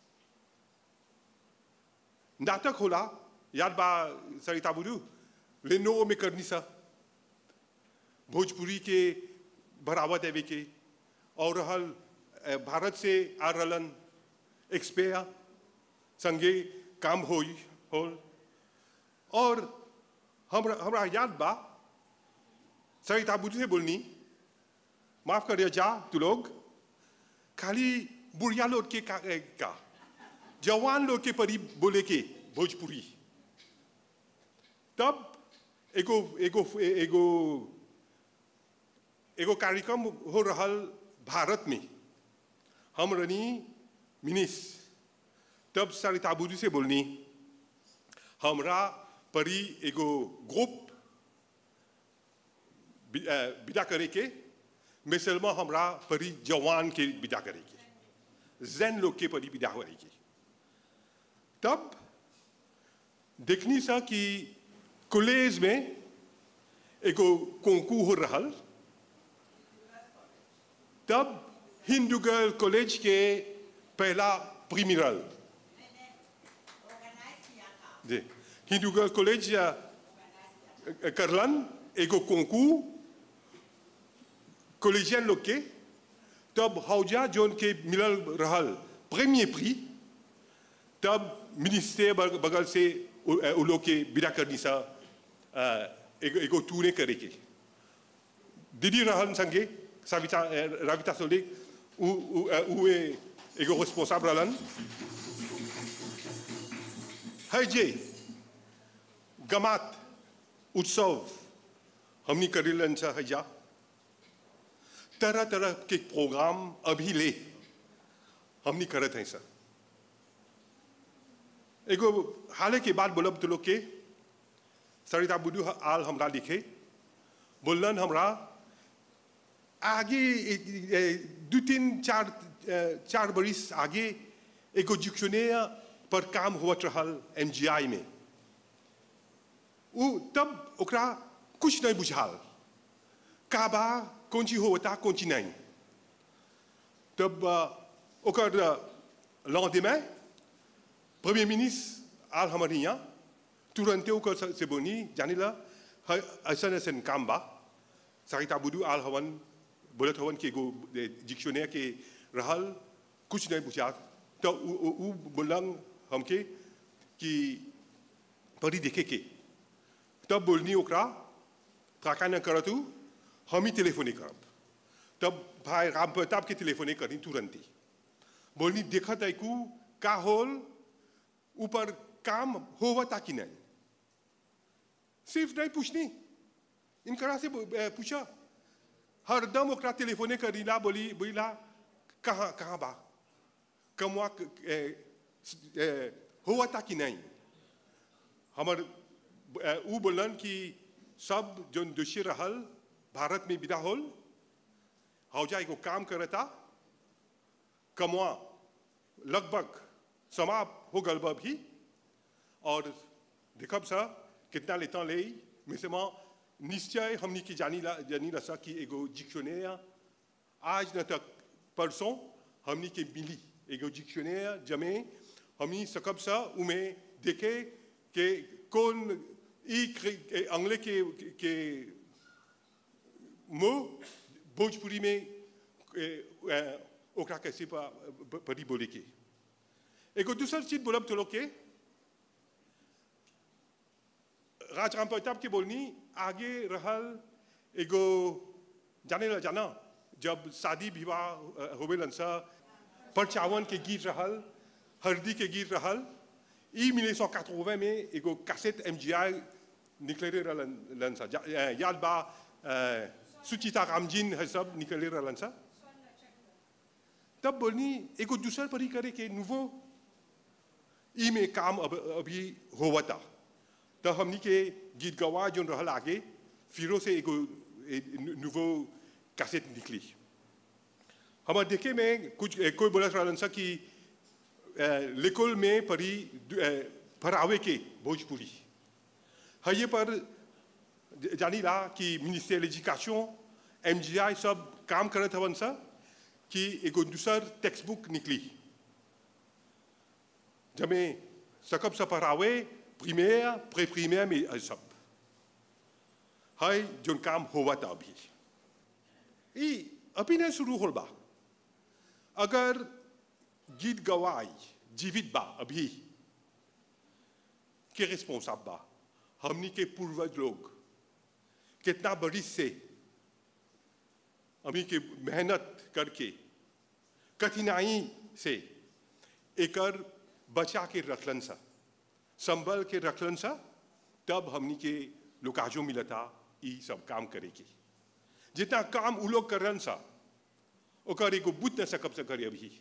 नाटक होला याद बा सरिता बुडू लेनो में करनी सा भोजपुरी के बढ़ावा देवे के और रहल भारत से आ रहलन एक्सपेया संगे काम होई होल और हमरा हमरा याद बा सरिता बुद्धि से बोलनी माफ करिए जा तू लोग खाली बुढ़िया लोग के का, का जवान लोग के परी बोले के भोजपुरी तब एगो एगो एगो एगो कार्यक्रम हो रहल भारत में हम रनी मिनिस तब सरिता बुद्धि से बोलनी हमरा परी एगो ग्रुप विदा करे के मिसलमा हमरा परी जवान के विदा करे के जैन लोग के परी विदा करे के तब देखनी सा कि कॉलेज में एगो कोंकू हो रहल तब हिंदू गर्ल कॉलेज के पहला प्रीमिरल जी हिंदू गर्ल कॉलेज करलन एगो कोंकू कॉलेजियन लोग के तब हौजा जोन के मिलल रहल प्रीमियर प्री तब मिनिस्टर बगल से उ लोग के विदा करनी सा एगो एगो टूरे करे के दीदी रहन संगे सविता रविता सोले उ उ एगो रिस्पॉन्साबल रहलन है जे गमात उत्सव हमनी करेलन सा है जा तरह तरह के प्रोग्राम अभी ले हमनी करत हैं सर एगो हाल के बाद बोलब तो लोग के सरिता बुडू आल हमरा लिखे बोलन हमरा आगे दो तीन चार चार बरिस आगे एगो डिक्शनरी पर काम होत रहल एम जी आई में उ तब ओकरा कुछ नहीं बुझाल का बा कौन चीज होता कौन चीज नहीं तब ओकर लौंदे प्रीमियर मिनिस्टर आल हमारे यहाँ तुरंत ओकर से बोनी जाने ला ऐसा ऐसा काम बा सरिता बुडू आल हवन बोलत हवन के एगो डिक्शनरी के रहल कुछ नहीं बुझा तो उ बोलन हमके कि पढ़ी देखे के तब बोलनी ओकरा त्राका न करतू हम ही टेलीफोने करब तब भाई राम प्रताप के टेलीफोने करी तुरंत ही बोलनी देखत ऐकू का होल ऊपर काम होवता कि नहीं सिर्फ नहीं पूछनी इनकरा से अ, पूछा हरदम ओकरा टेलीफोने करीला बोली बोला कहाँ कहाँ बा कमवा क- ए, स- ए, हुआ था कि नहीं हमर अ, ऊ बोलन कि सब जो दोषी रहल भारत में विदा होल हौजा एगो काम करता कमवा लगभग समाप्त हो गल बा भी और देखब सा कितना लेता ले मिसमा निश्चय हमनी की जानी ला जानी रसा कि एगो डिक्शनरी आज न तक परसों हमनी के मिली एगो डिक्शनरी जमे हमनी सकब सा उमे देखे के कौन ई क्रि- ए, अंग्ले के के मो भोजपुरी में ए, ए, ओकरा कैसे पा- प- परी बोले के एगो दूसर चीज बोलब तो लोग के राजराम प्रताप के बोलनी आगे रहल एगो जाने ला जाना जब शादी विवाह अ, होवेलन सा परचावन के गीत रहल हल्दी के गीत रहल ई मिले सौ में एगो कैसेट एम जी आई निकले रहलन लन सा जा- अ, याद बा अ, सुचिता रामजीन है सब निकले रहलन सा तब बोलनी एगो दूसर परी करे के नुवो ई में काम अब अभी होवता तो हमनी के गीत गवा जो रहल आगे फिरो से एगो नुवो कैसेट निकली हमारे देखे में कुछ ए, कोई बोला रहलन सा कि अ, लेकोल में परी दु- अ, पढ़ावे के भोजपुरी है ये पर ज- जानी ला कि मिनिस्टर एजुकेशन एम जी आई सब काम करत हवन सा कि एगो दूसर टेक्स्ट बुक निकली जमे सकब सा पढ़ावे प्रीमियर प्रे प्रीमियर में है सब है जो काम हुआ था अभी ई अभी नहीं शुरू होल बा अगर गीत गवाई जीवित बा अभी के रिस्पॉन्साब बा हमनी के पूर्वज लोग कितना बड़ी से अभी के मेहनत करके कठिनाई से एकर बचा के रखलन सा संभल के रखलन सा तब हमनी के लुकाजो मिलता ई सब काम करेगी जितना काम उ लोग करन सा ओकर एगो बुत न सकब से करे अभी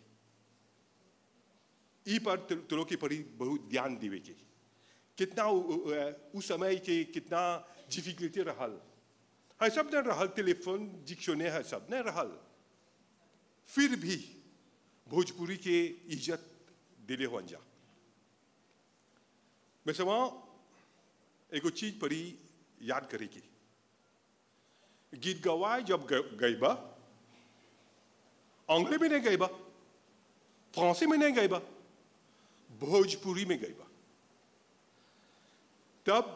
ई पर तु- तुलो के परी बहुत ध्यान देवे के कितना उ- उ- अ, उस समय के कितना डिफिकल्टी रहल है सब न रहल टेलीफोन डिक्शनरी है सब न रहल फिर भी भोजपुरी के इज्जत दिले हो जा मैं समा एगो चीज परी याद करेगी गीत गवाए जब ग- गई बा अंग्रेजी में नहीं गई बा फ्रांसी में नहीं गई बा भोजपुरी में गई बा तब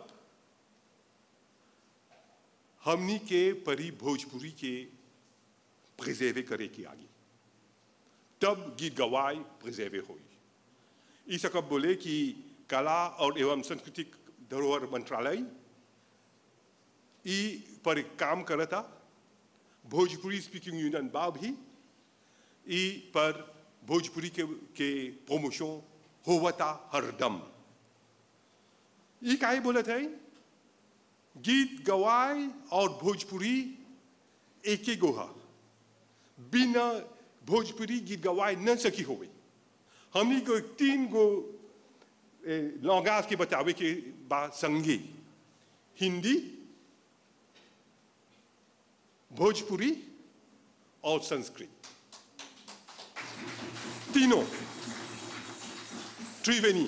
हमनी के परी भोजपुरी के प्रिजर्वे करे की आगे तब गीत गवाए प्रिजर्वे हुई इस कब बोले कि कला और एवं सांस्कृतिक धरोहर मंत्रालय ई पर एक काम करता भोजपुरी स्पीकिंग यूनियन बा भी ई पर भोजपुरी के के प्रमोशन होवता हरदम ई काहे बोलत है गीत गवाए और भोजपुरी एक ही गोहा बिना भोजपुरी गीत गवाए न सकी होवे हमनी को तीन गो लॉन्गाज के बतावे के बात संगे हिंदी भोजपुरी और संस्कृत तीनों त्रिवेणी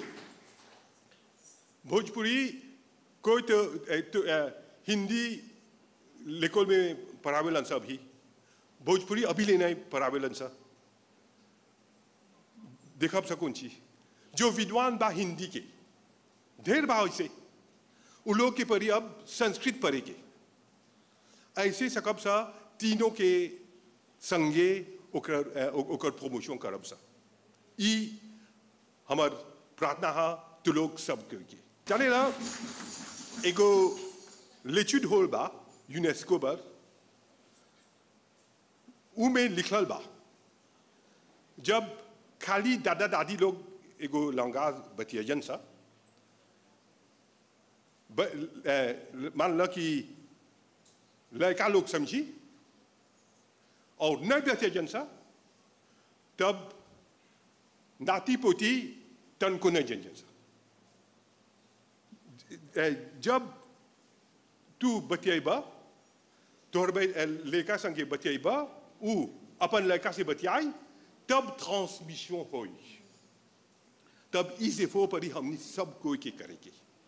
भोजपुरी कोई तो, ए, तो ए, हिंदी लेकोल में पढ़ावेलन सा अभी भोजपुरी अभी लेना है पढ़ावेलन सा देखब सकून छी जो विद्वान बा हिंदी के ढेर बा ऐसे उ लोग के परी अब संस्कृत पढ़े के ऐसे सकब सा तीनों के संगे ओकर अ, ओ- ओकर प्रमोशन करब सा ई हमर प्रार्थना हा तू लोग सब के जाने ना एगो l'étude होल बा यूनेस्को पर ऊ में लिखल बा जब खाली दादा दादी लोग एगो लंगाज बतियन सा ब- ए, मान लो कि लड़का लोग समझी और नहीं बतियन सा तब नाती पोती तन को नहीं जन सा ए, जब तू बतियाबा तोहर भाई लड़का संगे बतियाबा ऊ अपन लड़का से बतियाई तब ट्रांसमिशन होई तब इस एफो पर ही हमने सब कोई के करेंगे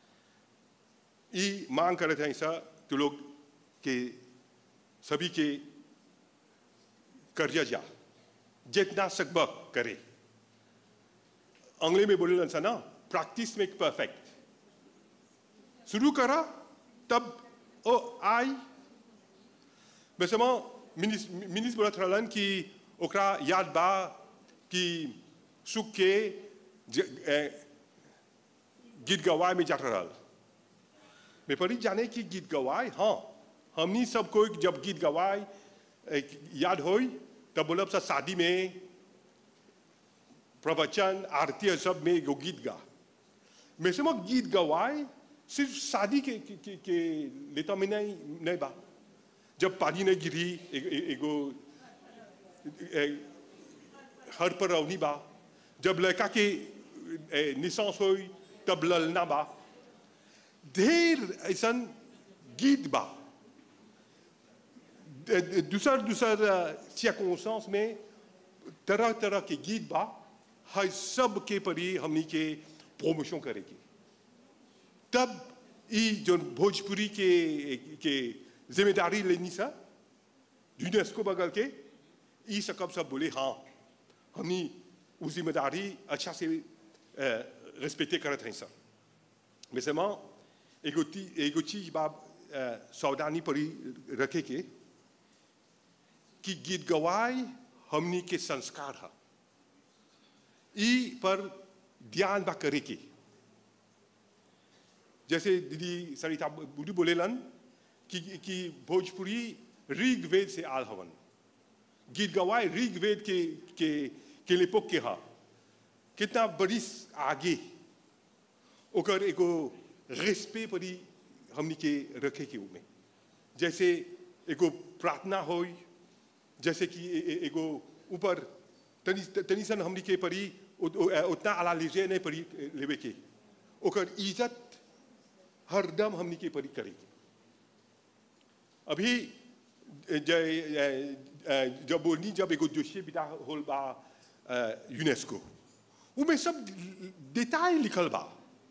ई मांग करते हैं ऐसा तो लोग के सभी के कर्जा जा जितना सकबा करे अंग्रेजी में बोले ना प्रैक्टिस मेक परफेक्ट शुरू करा तब ओ आई बेसमा मिनिस मिनिस बोलत रहलन कि ओकरा याद बा कि सुख के ज- ए, गीत गवाए में जात रहल मैं परी जाने कि गीत गवाए हाँ हमनी सब कोई जब गीत गवाए ए, याद होई तब बोलब सा शादी में प्रवचन आरती सब में एगो गीत गा मैं समझ गीत गवाए सिर्फ शादी के के, के, के लेता में नहीं नहीं बा जब पानी नहीं गिरी ए- ए- एगो ए- हर पर रवनी बा जब लड़का के निशांस हो तब ललना बा ढेर ऐसा गीत बा द- द- दूसर दूसर circonstance में तरह तरह के गीत बा हर सब के परी हमनी के प्रमोशन करेगी तब ई जो भोजपुरी के के जिम्मेदारी लेनी सा यूनेस्को बगल के ई सकब सब बोले हाँ हमनी वो जिम्मेदारी अच्छा से रिस्पेक्टे करत हैं सब mais seulement एगो ती- एगो चीज बा अ, सावधानी पड़ी रखे के कि गीत गवाई हमनी के संस्कार है ई पर ध्यान बा करे के जैसे दीदी सरिता बुढ़ी बोलेलन कि कि भोजपुरी ऋग्वेद से आल हवन गीत गवाए ऋग्वेद के के के लेपोक के हा कितना बरिस आगे ओकर एगो रेस्पे परी हमनी के रखे के उमे जैसे एगो प्रार्थना होई जैसे कि ए- ए- एगो ऊपर तनी तनी सन हमनी के परी उ- उ- उतना आला लीजे नहीं परी लेवे के ओकर इज्जत हरदम हमनी के परी करेगी अभी ज- जब बोलनी जब एगो जोशी बिदा होल बा यूनेस्को उमें सब डिटेल लिखल बा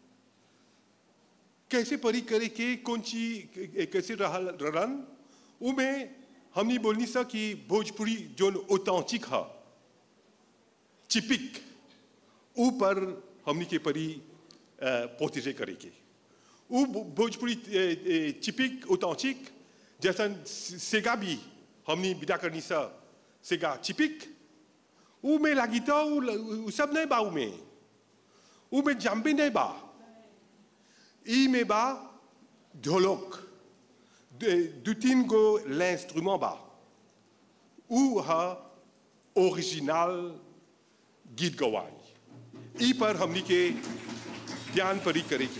कैसे परी करे के कौन चीज कैसे रहल रहन उमें हमनी बोलनी सा कि भोजपुरी जोन ऑथेंटिक है चिपिक ऊपर हमनी के परी पोतेजे करे के उ भोजपुरी चिपिक ऑथेंटिक जैसा सेगा भी हमनी बिदा करनी सा सेगा चिपिक उ में लागी तो उ सब नहीं बा उ में उ में जम्बे नहीं बा ई में बा ढोलक दो तीन गो l'instrument बा उ है ओरिजिनल गीत गवाई ई पर हमनी के ध्यान परी करेगी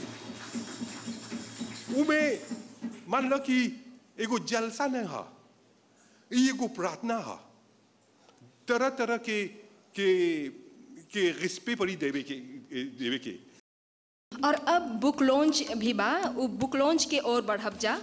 उमे मान लो कि एगो जलसा नहीं है ई एगो प्रार्थना है तरह तरह के के के रिस्पे परी देवे के देवे के और अब बुक लॉन्च भी बा उ बुक लॉन्च के ओर बढ़ब जा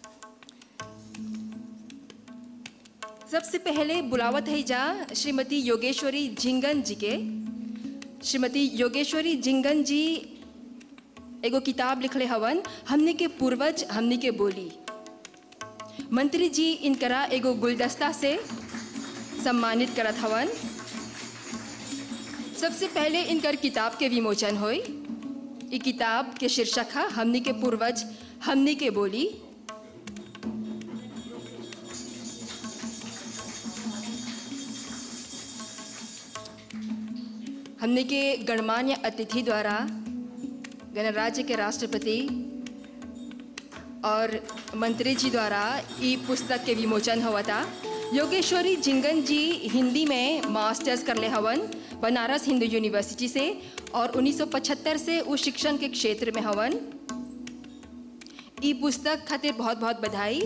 सबसे पहले बुलावत है जा श्रीमती योगेश्वरी झिंगन जी के श्रीमती योगेश्वरी झिंगन जी एगो किताब लिखले हवन हमने के पूर्वज हमने के बोली मंत्री जी इनकरा एगो गुलदस्ता से सम्मानित करत हवन सबसे पहले इनकर किताब के विमोचन होई ई किताब के शीर्षक है हमनी के पूर्वज हमनी के बोली हमने के गणमान्य अतिथि द्वारा गणराज्य के राष्ट्रपति और मंत्री जी द्वारा ई पुस्तक के विमोचन हुआ था योगेश्वरी जिंगन जी हिंदी में मास्टर्स कर ले हवन बनारस हिंदू यूनिवर्सिटी से और 1975 से उस शिक्षण के क्षेत्र में हवन ई पुस्तक खातिर बहुत बहुत बधाई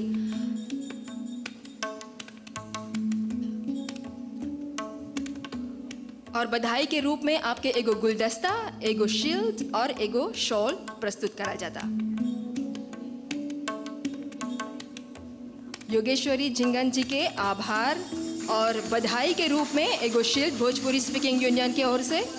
और बधाई के रूप में आपके एगो गुलदस्ता एगो शील्ड और एगो शॉल प्रस्तुत करा जाता योगेश्वरी जिंगन जी के आभार और बधाई के रूप में एगो शील्ड भोजपुरी स्पीकिंग यूनियन की ओर से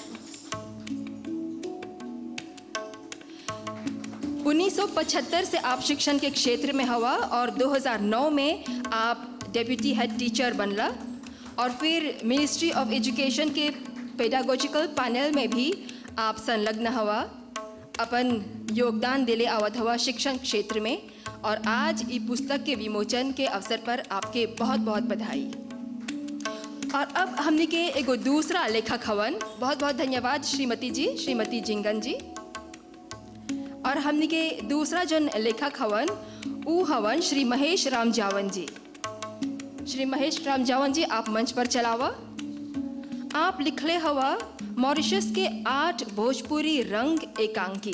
उन्नीस से आप शिक्षण के क्षेत्र में हवा और 2009 में आप डेप्यूटी हेड टीचर बनला और फिर मिनिस्ट्री ऑफ एजुकेशन के पेडागोजिकल पैनल में भी आप संलग्न हवा अपन योगदान दिले आवत हवा शिक्षण क्षेत्र में और आज ई पुस्तक के विमोचन के अवसर पर आपके बहुत बहुत बधाई और अब हमने के एगो दूसरा लेखक हवन बहुत बहुत धन्यवाद श्रीमती जी श्रीमती जिंगन जी और हमने के दूसरा जो लेखक हवन ऊ हवन श्री महेश राम जावन जी श्री महेश राम जावन जी आप मंच पर चलावा आप लिखले हवा मॉरिशस के आठ भोजपुरी रंग एकांकी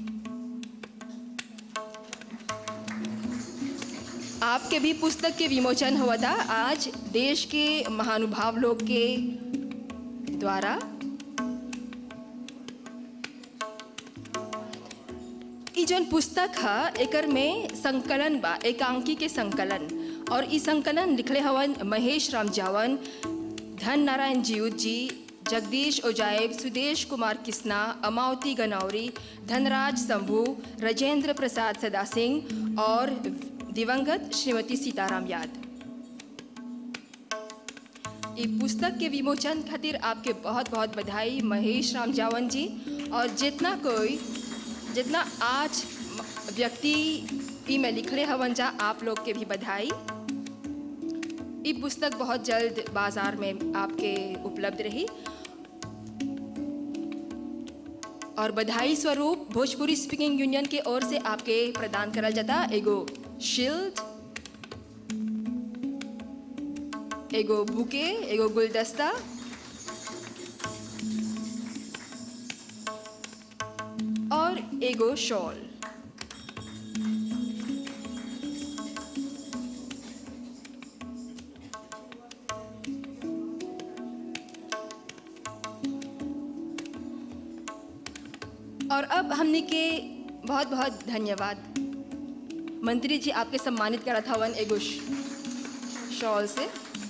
आपके भी पुस्तक के विमोचन हुआ था आज देश के महानुभाव लोग के द्वारा ई जौन पुस्तक है एकर में संकलन बा एकांकी के संकलन और ई संकलन लिखले हवन महेश राम जावन धन नारायण जीउत जी जगदीश ओजाइब सुदेश कुमार किस्ना अमावती गनौरी धनराज शंभू राजेंद्र प्रसाद सदा सिंह और दिवंगत श्रीमती सीताराम याद ई पुस्तक के विमोचन खातिर आपके बहुत बहुत बधाई महेश राम जावन जी और जितना कोई जितना आज व्यक्ति ई में लिखले हवन जा आप लोग के भी बधाई ई पुस्तक बहुत जल्द बाजार में आपके उपलब्ध रही और बधाई स्वरूप भोजपुरी स्पीकिंग यूनियन के ओर से आपके प्रदान करल जाता एगो शील्ड एगो बुके एगो गुलदस्ता और एगो शॉल और अब हमने के बहुत बहुत धन्यवाद मंत्री जी आपके सम्मानित करत हवन एगो श- शॉल से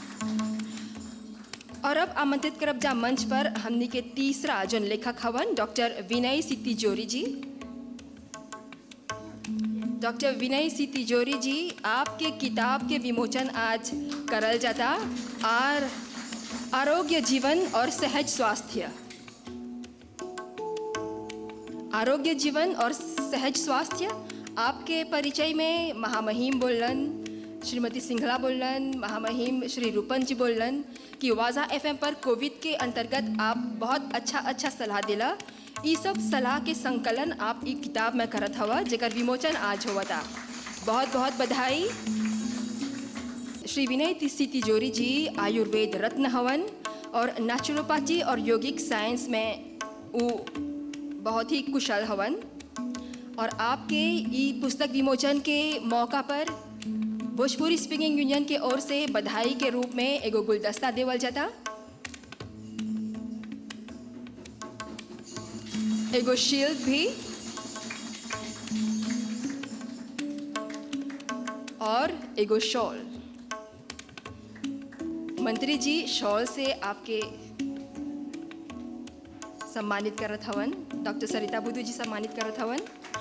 और अब आमंत्रित करब जा मंच पर हमनी के तीसरा जन लेखक हवन डॉक्टर विनय सी तिजोरी जी डॉक्टर विनय सी तिजोरी जी आपके किताब के विमोचन आज करल जाता और आरोग्य जीवन और सहज स्वास्थ्य आरोग्य जीवन और सहज स्वास्थ्य आपके परिचय में महामहिम बोलन श्रीमती सिंघला बोलन महामहिम श्री रूपन जी बोलन कि वाजा एफएम पर कोविड के अंतर्गत आप बहुत अच्छा अच्छा सलाह दिला ई सब सलाह के संकलन आप ई किताब में करत हवा जेकर विमोचन आज हुआ था बहुत बहुत बधाई श्री विनय सी तिजोरी जी आयुर्वेद रत्न हवन और नेचुरोपैथी और यौगिक साइंस में वो बहुत ही कुशल हवन और आपके ई पुस्तक विमोचन के मौका पर भोजपुरी स्पीकिंग यूनियन के ओर से बधाई के रूप में एगो गुलदस्ता देवल जाता एगो शील्ड भी और एगो शॉल मंत्री जी शॉल से आपके सम्मानित करत हवन डॉक्टर सरिता बुद्धू जी सम्मानित करत हवन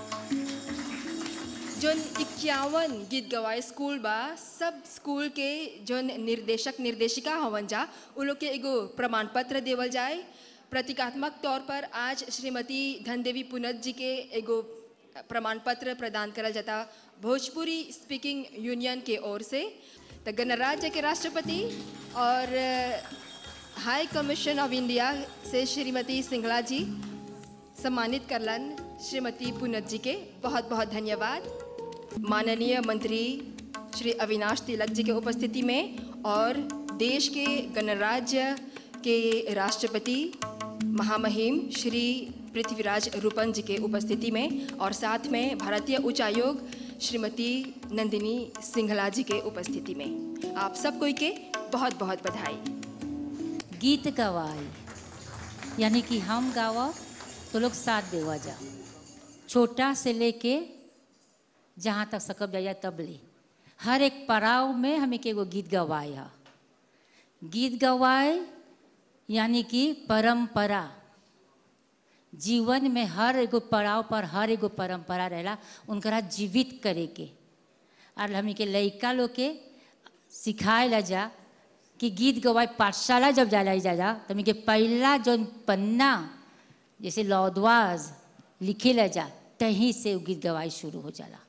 जोन इक्यावन गीत गवाए स्कूल बा सब स्कूल के जोन निर्देशक निर्देशिका हवन जा उ लोग के एगो प्रमाण पत्र देवल जाए प्रतीकात्मक तौर पर आज श्रीमती धनदेवी पुनत जी के एगो प्रमाण पत्र प्रदान करल जाता भोजपुरी स्पीकिंग यूनियन के ओर से तो गणराज्य के राष्ट्रपति और हाई कमीशन ऑफ इंडिया से श्रीमती सिंगला जी सम्मानित करलन श्रीमती पुनत जी के बहुत बहुत धन्यवाद माननीय मंत्री श्री अविनाश तिलक जी के उपस्थिति में और देश के गणराज्य के राष्ट्रपति महामहिम श्री पृथ्वीराज रूपन जी के उपस्थिति में और साथ में भारतीय उच्चायोग श्रीमती नंदिनी सिंघला जी के उपस्थिति में आप सब कोई के बहुत बहुत बधाई गीत गवाई यानी कि हम गावा तो लोग साथ देवा जा छोटा से लेके जहाँ तक सकब जाया तब ले हर एक पड़ाव में हमें के एगो गीत गवाए है गीत गवाए यानी कि परंपरा जीवन में हर एगो पड़ाव पर हर एगो परंपरा रहेला उनकरा जीवित करे के और हमी के लड़का लोग के सिखाए ला जा कि गीत गवाए पाठशाला जब जाला जा जा तो हमी के पहला जो पन्ना जैसे लौदवाज लिखे ला जा तहीं से वो गीत गवाई शुरू हो जाला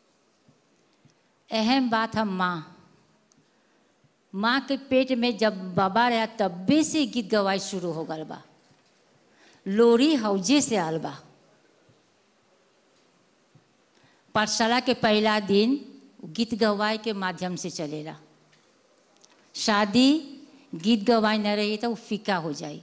अहम बात हम माँ माँ के पेट में जब बाबा रहा तब्बे से गीत गवाई शुरू हो गल बा लोरी हौजे से आल बा पाठशाला के पहला दिन गीत गवाई के माध्यम से चलेला शादी गीत गवाई न रही तो वो फीका हो जाई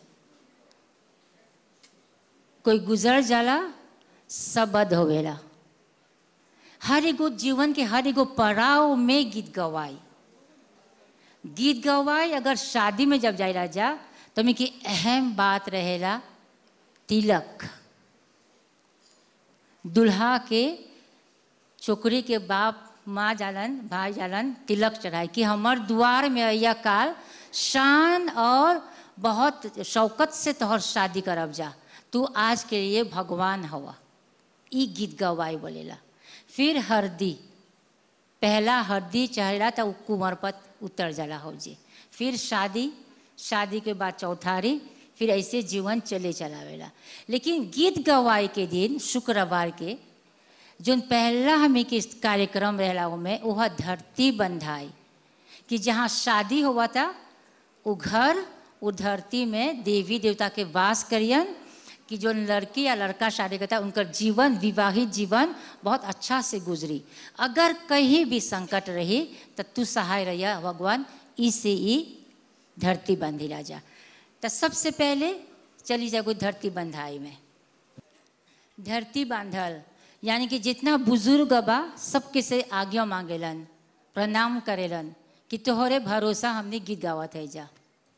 कोई गुजर जाला सब बद हो गया हर एगो जीवन के हर एगो पड़ाव में गीत गवाई गीत गवाई अगर शादी में जब जाए राजा तो में की अहम बात रहेला तिलक दुल्हा के छोकरी के बाप माँ जालन भाई जालन तिलक चढ़ाए कि हमर द्वार में अया काल शान और बहुत शौकत से तोहर शादी करब जा तू आज के लिए भगवान हवा ई गीत गवाई बोलेला फिर हरदी पहला हरदी चढ़ेला तो उ कुंवर पर उतर जाला हो जे फिर शादी शादी के बाद चौथारी फिर ऐसे जीवन चले चलावेला लेकिन गीत गवाई के दिन शुक्रवार के जो पहला हमें के कार्यक्रम रहला में वह धरती बंधाई कि जहाँ शादी हुआ था वो घर वो धरती में देवी देवता के वास करियन कि जो लड़की या लड़का शादी करता है उनका जीवन विवाहित जीवन बहुत अच्छा से गुजरी अगर कहीं भी संकट रही तो तू सहाय रहिया भगवान इसे ही धरती बंधी राजा तो सबसे पहले चली जागो धरती बंधाई में धरती बांधल यानी कि जितना बुजुर्ग बा सबके से आज्ञा मांगेलन प्रणाम करेलन कि तोहरे भरोसा हमने गीत गावत है जा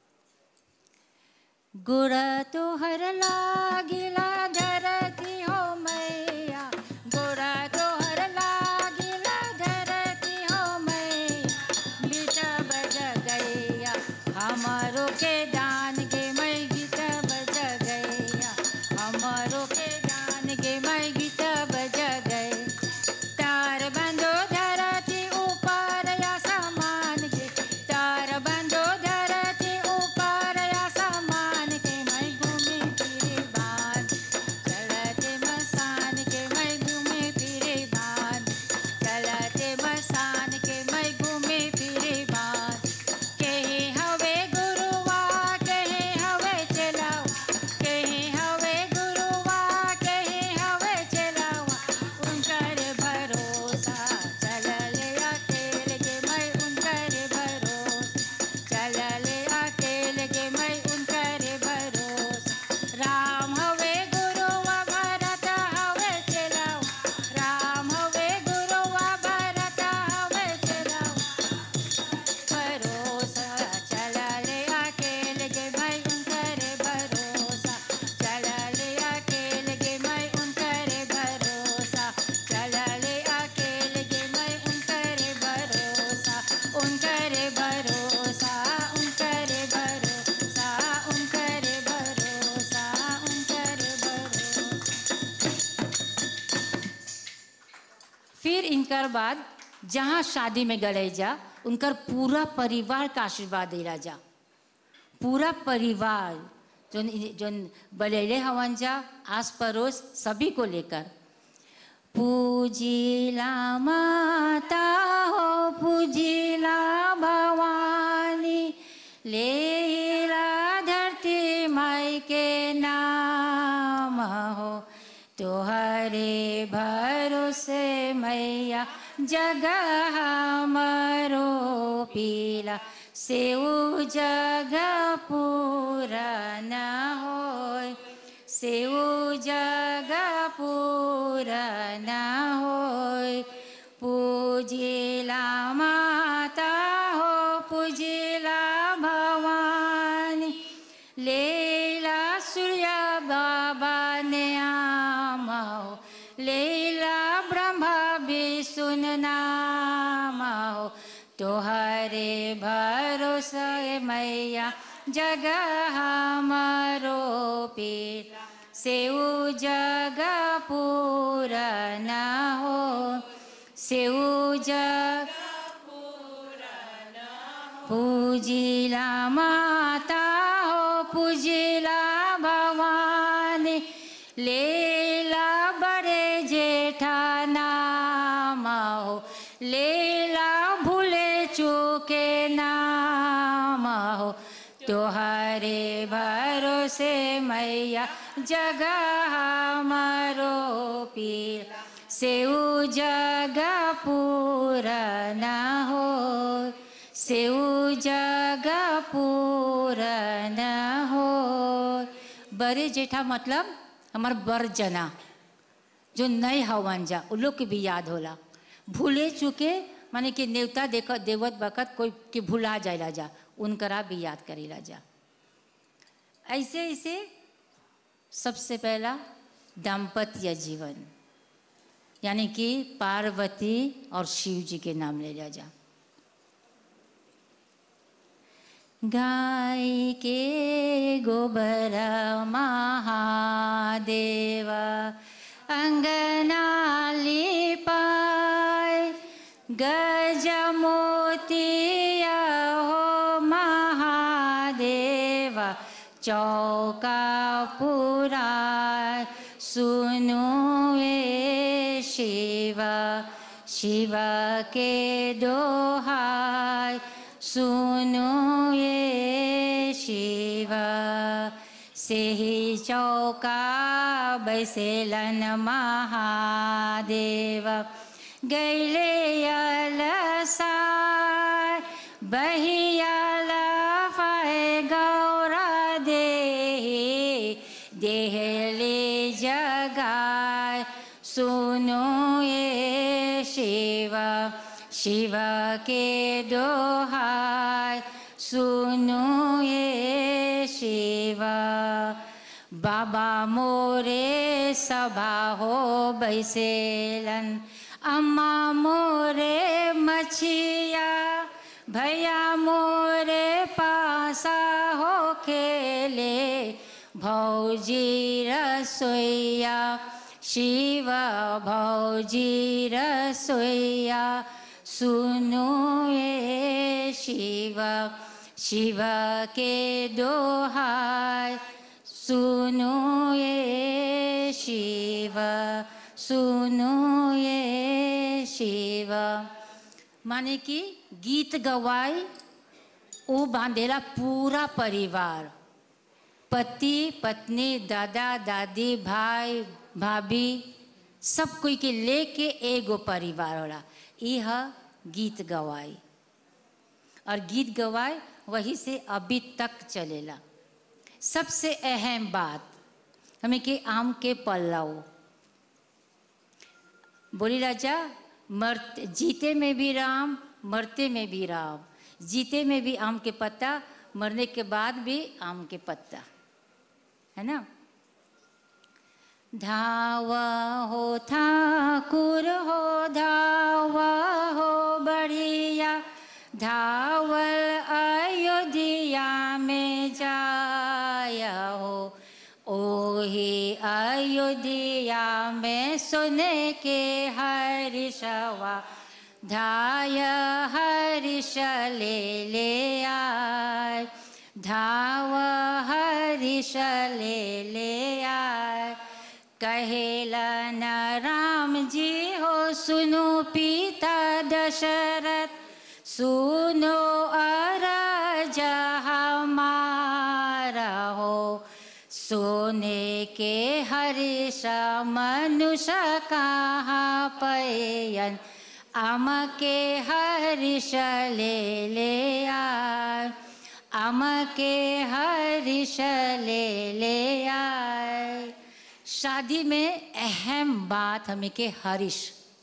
गुड़ तोहर लागिला धरती हो मैया गुड़ तोहर लागिला धरती हो मैया बीच बज गैया हमारो के दान के मैं गीत बज गैया हमारो के दान के मैं गीत बज गए तार बंदो धरती ऊपर या समान के तार बंदो धरती ऊपर या समान के मैं घूमे फिरे बान चलते मसान के मैं घूमे फिरे बान चलते मसान के मैं घूमे फिरे बान कहे हवे गुरुवा कहे हवे चलाओ कहे हवे गुरुवा कहे हवे चलाओ उनकर भरोसा चलले अकेले के मैं उनकर भरोसा चलले अकेले के मैं उनकर भरोसा राम हवे गुरुवा भरत हवे चलाओ राम हवे गुरुवा भरत हवे चलाओ भरोसा चलले अकेले के मैं उनकर भरोसा चलले अकेले के मैं उनकर भरोसा चलले अकेले के मैं उनकर भरोसा उनकर भरोसा उनकर भरोसा उनकर भरोसा उनकर भरोसा फिर इनकर बाद जहाँ शादी में गले जा उनकर पूरा परिवार का आशीर्वाद दे जा पूरा परिवार जोन जोन बलेले हवन जा आस पड़ोस सभी को लेकर पूजिला माता हो पूजिला भवानी लेला धरती माई के नाम हो तोहरे भरोसे मैया जगह हमरो पीला से उ जगह पूरा न होय से उ जगह पूरा न होय पूजिला माता हो पूजिला भवानी लेला सूर्य बाबा ने आमा हो लेला ब्रह्मा विष्णु नामा हो तोहरे भरोसा मैया जगह हमारो पीर से उ जगह पूरा न हो से उ जग पूजिला माता हो पूजिला भवानी लेला बड़े जेठा नाम हो लेला भूले चूके नाम हो तोहरे भरोसे मैया जगह हमारो पीर से उ जगह पूरा न हो से उ जगह पूरा न हो बड़े जेठा मतलब हमार बर जना जो नए हवन जा उ लोग के भी याद होला भूले चुके माने कि नेवता देख देवत बखत कोई के भुला जाएला जा उनकरा भी याद करेला जा ऐसे ऐसे सबसे पहला दाम्पत्य जीवन यानी कि पार्वती और शिव जी के नाम ले लिया जा गाय के गोबर महादेव अंगना लिपाय गज मोतिया हो महादेव चौका पूरा सुनो ए शिव शिव के दोहाय सुनो ये शिव से ही चौका बैसेलन महादेव गैले अलसाय बहियाल फाय गौरा देही देहले जगाय सुनो ये शिव शिव के दोहाय सुनो ये शिव बाबा मोरे सभा हो बैसेलन अम्मा मोरे मछिया भैया मोरे पासा हो खेले भौजी रसोईया शिव भौजी रसोईया सुनो ये शिव शिव के दोहाय सुनो ये शिव सुनो ये शिव माने कि गीत गवाई वो बांधेला पूरा परिवार पति पत्नी दादा दादी भाई भाभी सब कोई के लेके एगो परिवार होला यह गीत गवाई और गीत गवाई वही से अभी तक चलेला सबसे अहम बात हमें के आम के पल्लाओ बोली राजा मरते जीते में भी राम मरते में भी राम जीते में भी आम के पत्ता मरने के बाद भी आम के पत्ता है ना धावा हो ठाकुर हो धावा हो बढ़िया धावल अयोध्या में जाया हो ओही अयोध्या में सुने के हरिशवा धाय हरिश ले ले आय धाव हरिश ले ले आय कहेलन राम जी हो सुनो पिता दशरथ सुनो अरज हमारा हो सोने के हर्ष मनुष्य कहाँ पयन आम के हरिश ले ले आए आम के हरिश ले ले आए शादी में अहम बात हमें के हरीश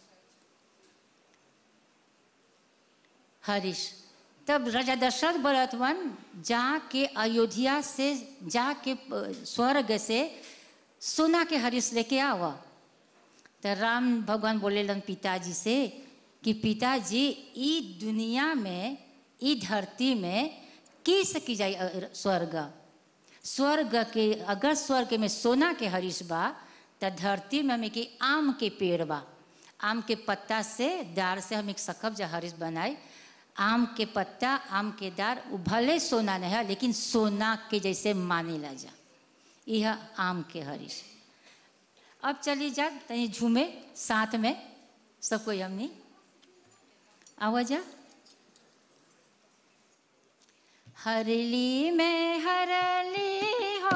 हरीश तब राजा दशरथ बरतवन जाके अयोध्या से जाके स्वर्ग से सोना के हरीश लेके आवा तो राम भगवान बोले लन पिताजी से कि पिताजी ई दुनिया में ई धरती में की सकी जाए स्वर्ग स्वर्ग के अगर स्वर्ग में सोना के हरीश बा तो धरती में हमें कि आम के पेड़ बा आम के पत्ता से दार से हम एक सकब जा हरीश बनाए आम के पत्ता आम के दार भले सोना नहीं है लेकिन सोना के जैसे माने ला जा यह आम के हरीश अब चली जा तनी झूमे साथ में सब कोई हमनी आवाजा हरली में हरली हो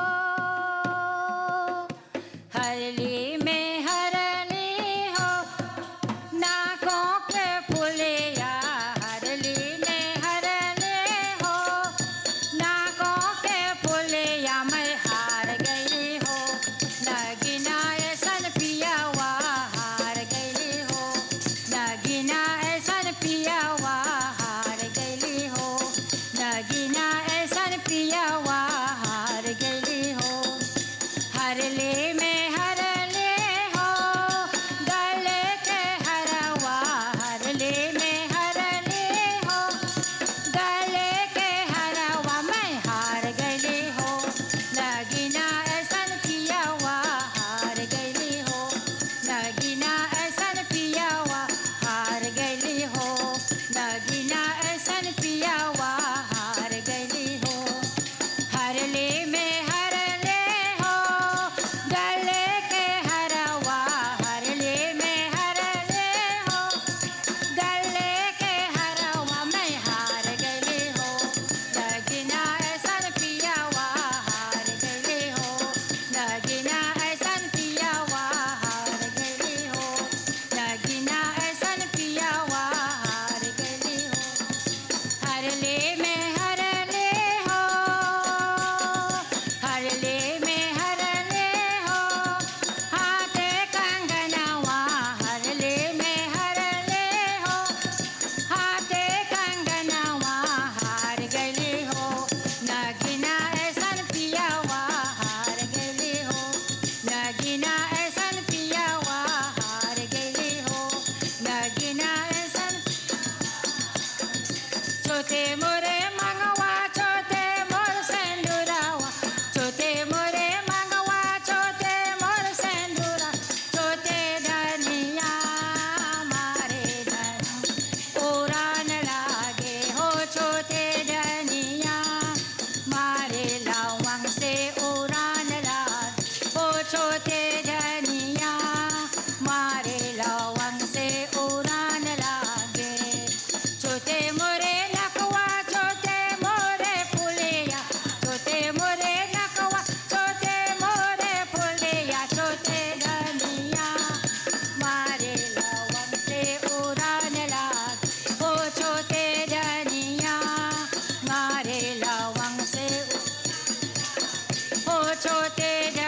हरली में हरली हो नाकों के फुलिया हरली में हरली हो नाकों के फुलिया मैं हार गई हो नगिना ऐसन पिया हुआ हार गई हो नगिना ऐसन पिया हुआ हार गई हो नगिना ऐसन पिया हुआ हार गई हो हरले में हरले हो गले के हरवा हरले में हरले हो गले के हरवा मैं हार गई हो नगिना ऐसन पिया हुआ हार गई हो नगिना ऐसन पिया हुआ हार गई हो नगिना ऐसन पिया हुआ हार गई हो हरले में हरले हो गले के हरवा हरले में हरले हो गले के हरवा मैं हार गई हो नगिना ऐसन पिया हुआ हार गई हो नगिना ऐसन पिया हुआ हार गई हो नगिना ऐसन पिया हुआ हार गई हो हरले में हरले हो हरले में हरले हो हाथे कंगनवा हरले में हरले हो हाथे कंगनवा हार गले हो नगिना ऐसन पिया हुआ हार गले हो नगिना ऐसन पिया हुआ हार गले हो नगिना ऐसन छोटे मोरे मंगवा छोटे मोर सेंदुरावा छोटे मोरे मंगवा छोटे मोर सेंदुरा छोटे धनिया मारे धन उड़ान लागे हो छोटे धनिया मारे लवंग से उड़ान लागे हो छोटे धनिया मारे लवंग से उड़ान लागे छोटे मोरे नकवा छोटे मोरे फुलिया छोटे मोरे नकवा छोटे मोरे फुलिया छोटे धनिया मारे लवंग से उड़ान लाग ओ छोटे धनिया मारे लवंग से ओ छोटे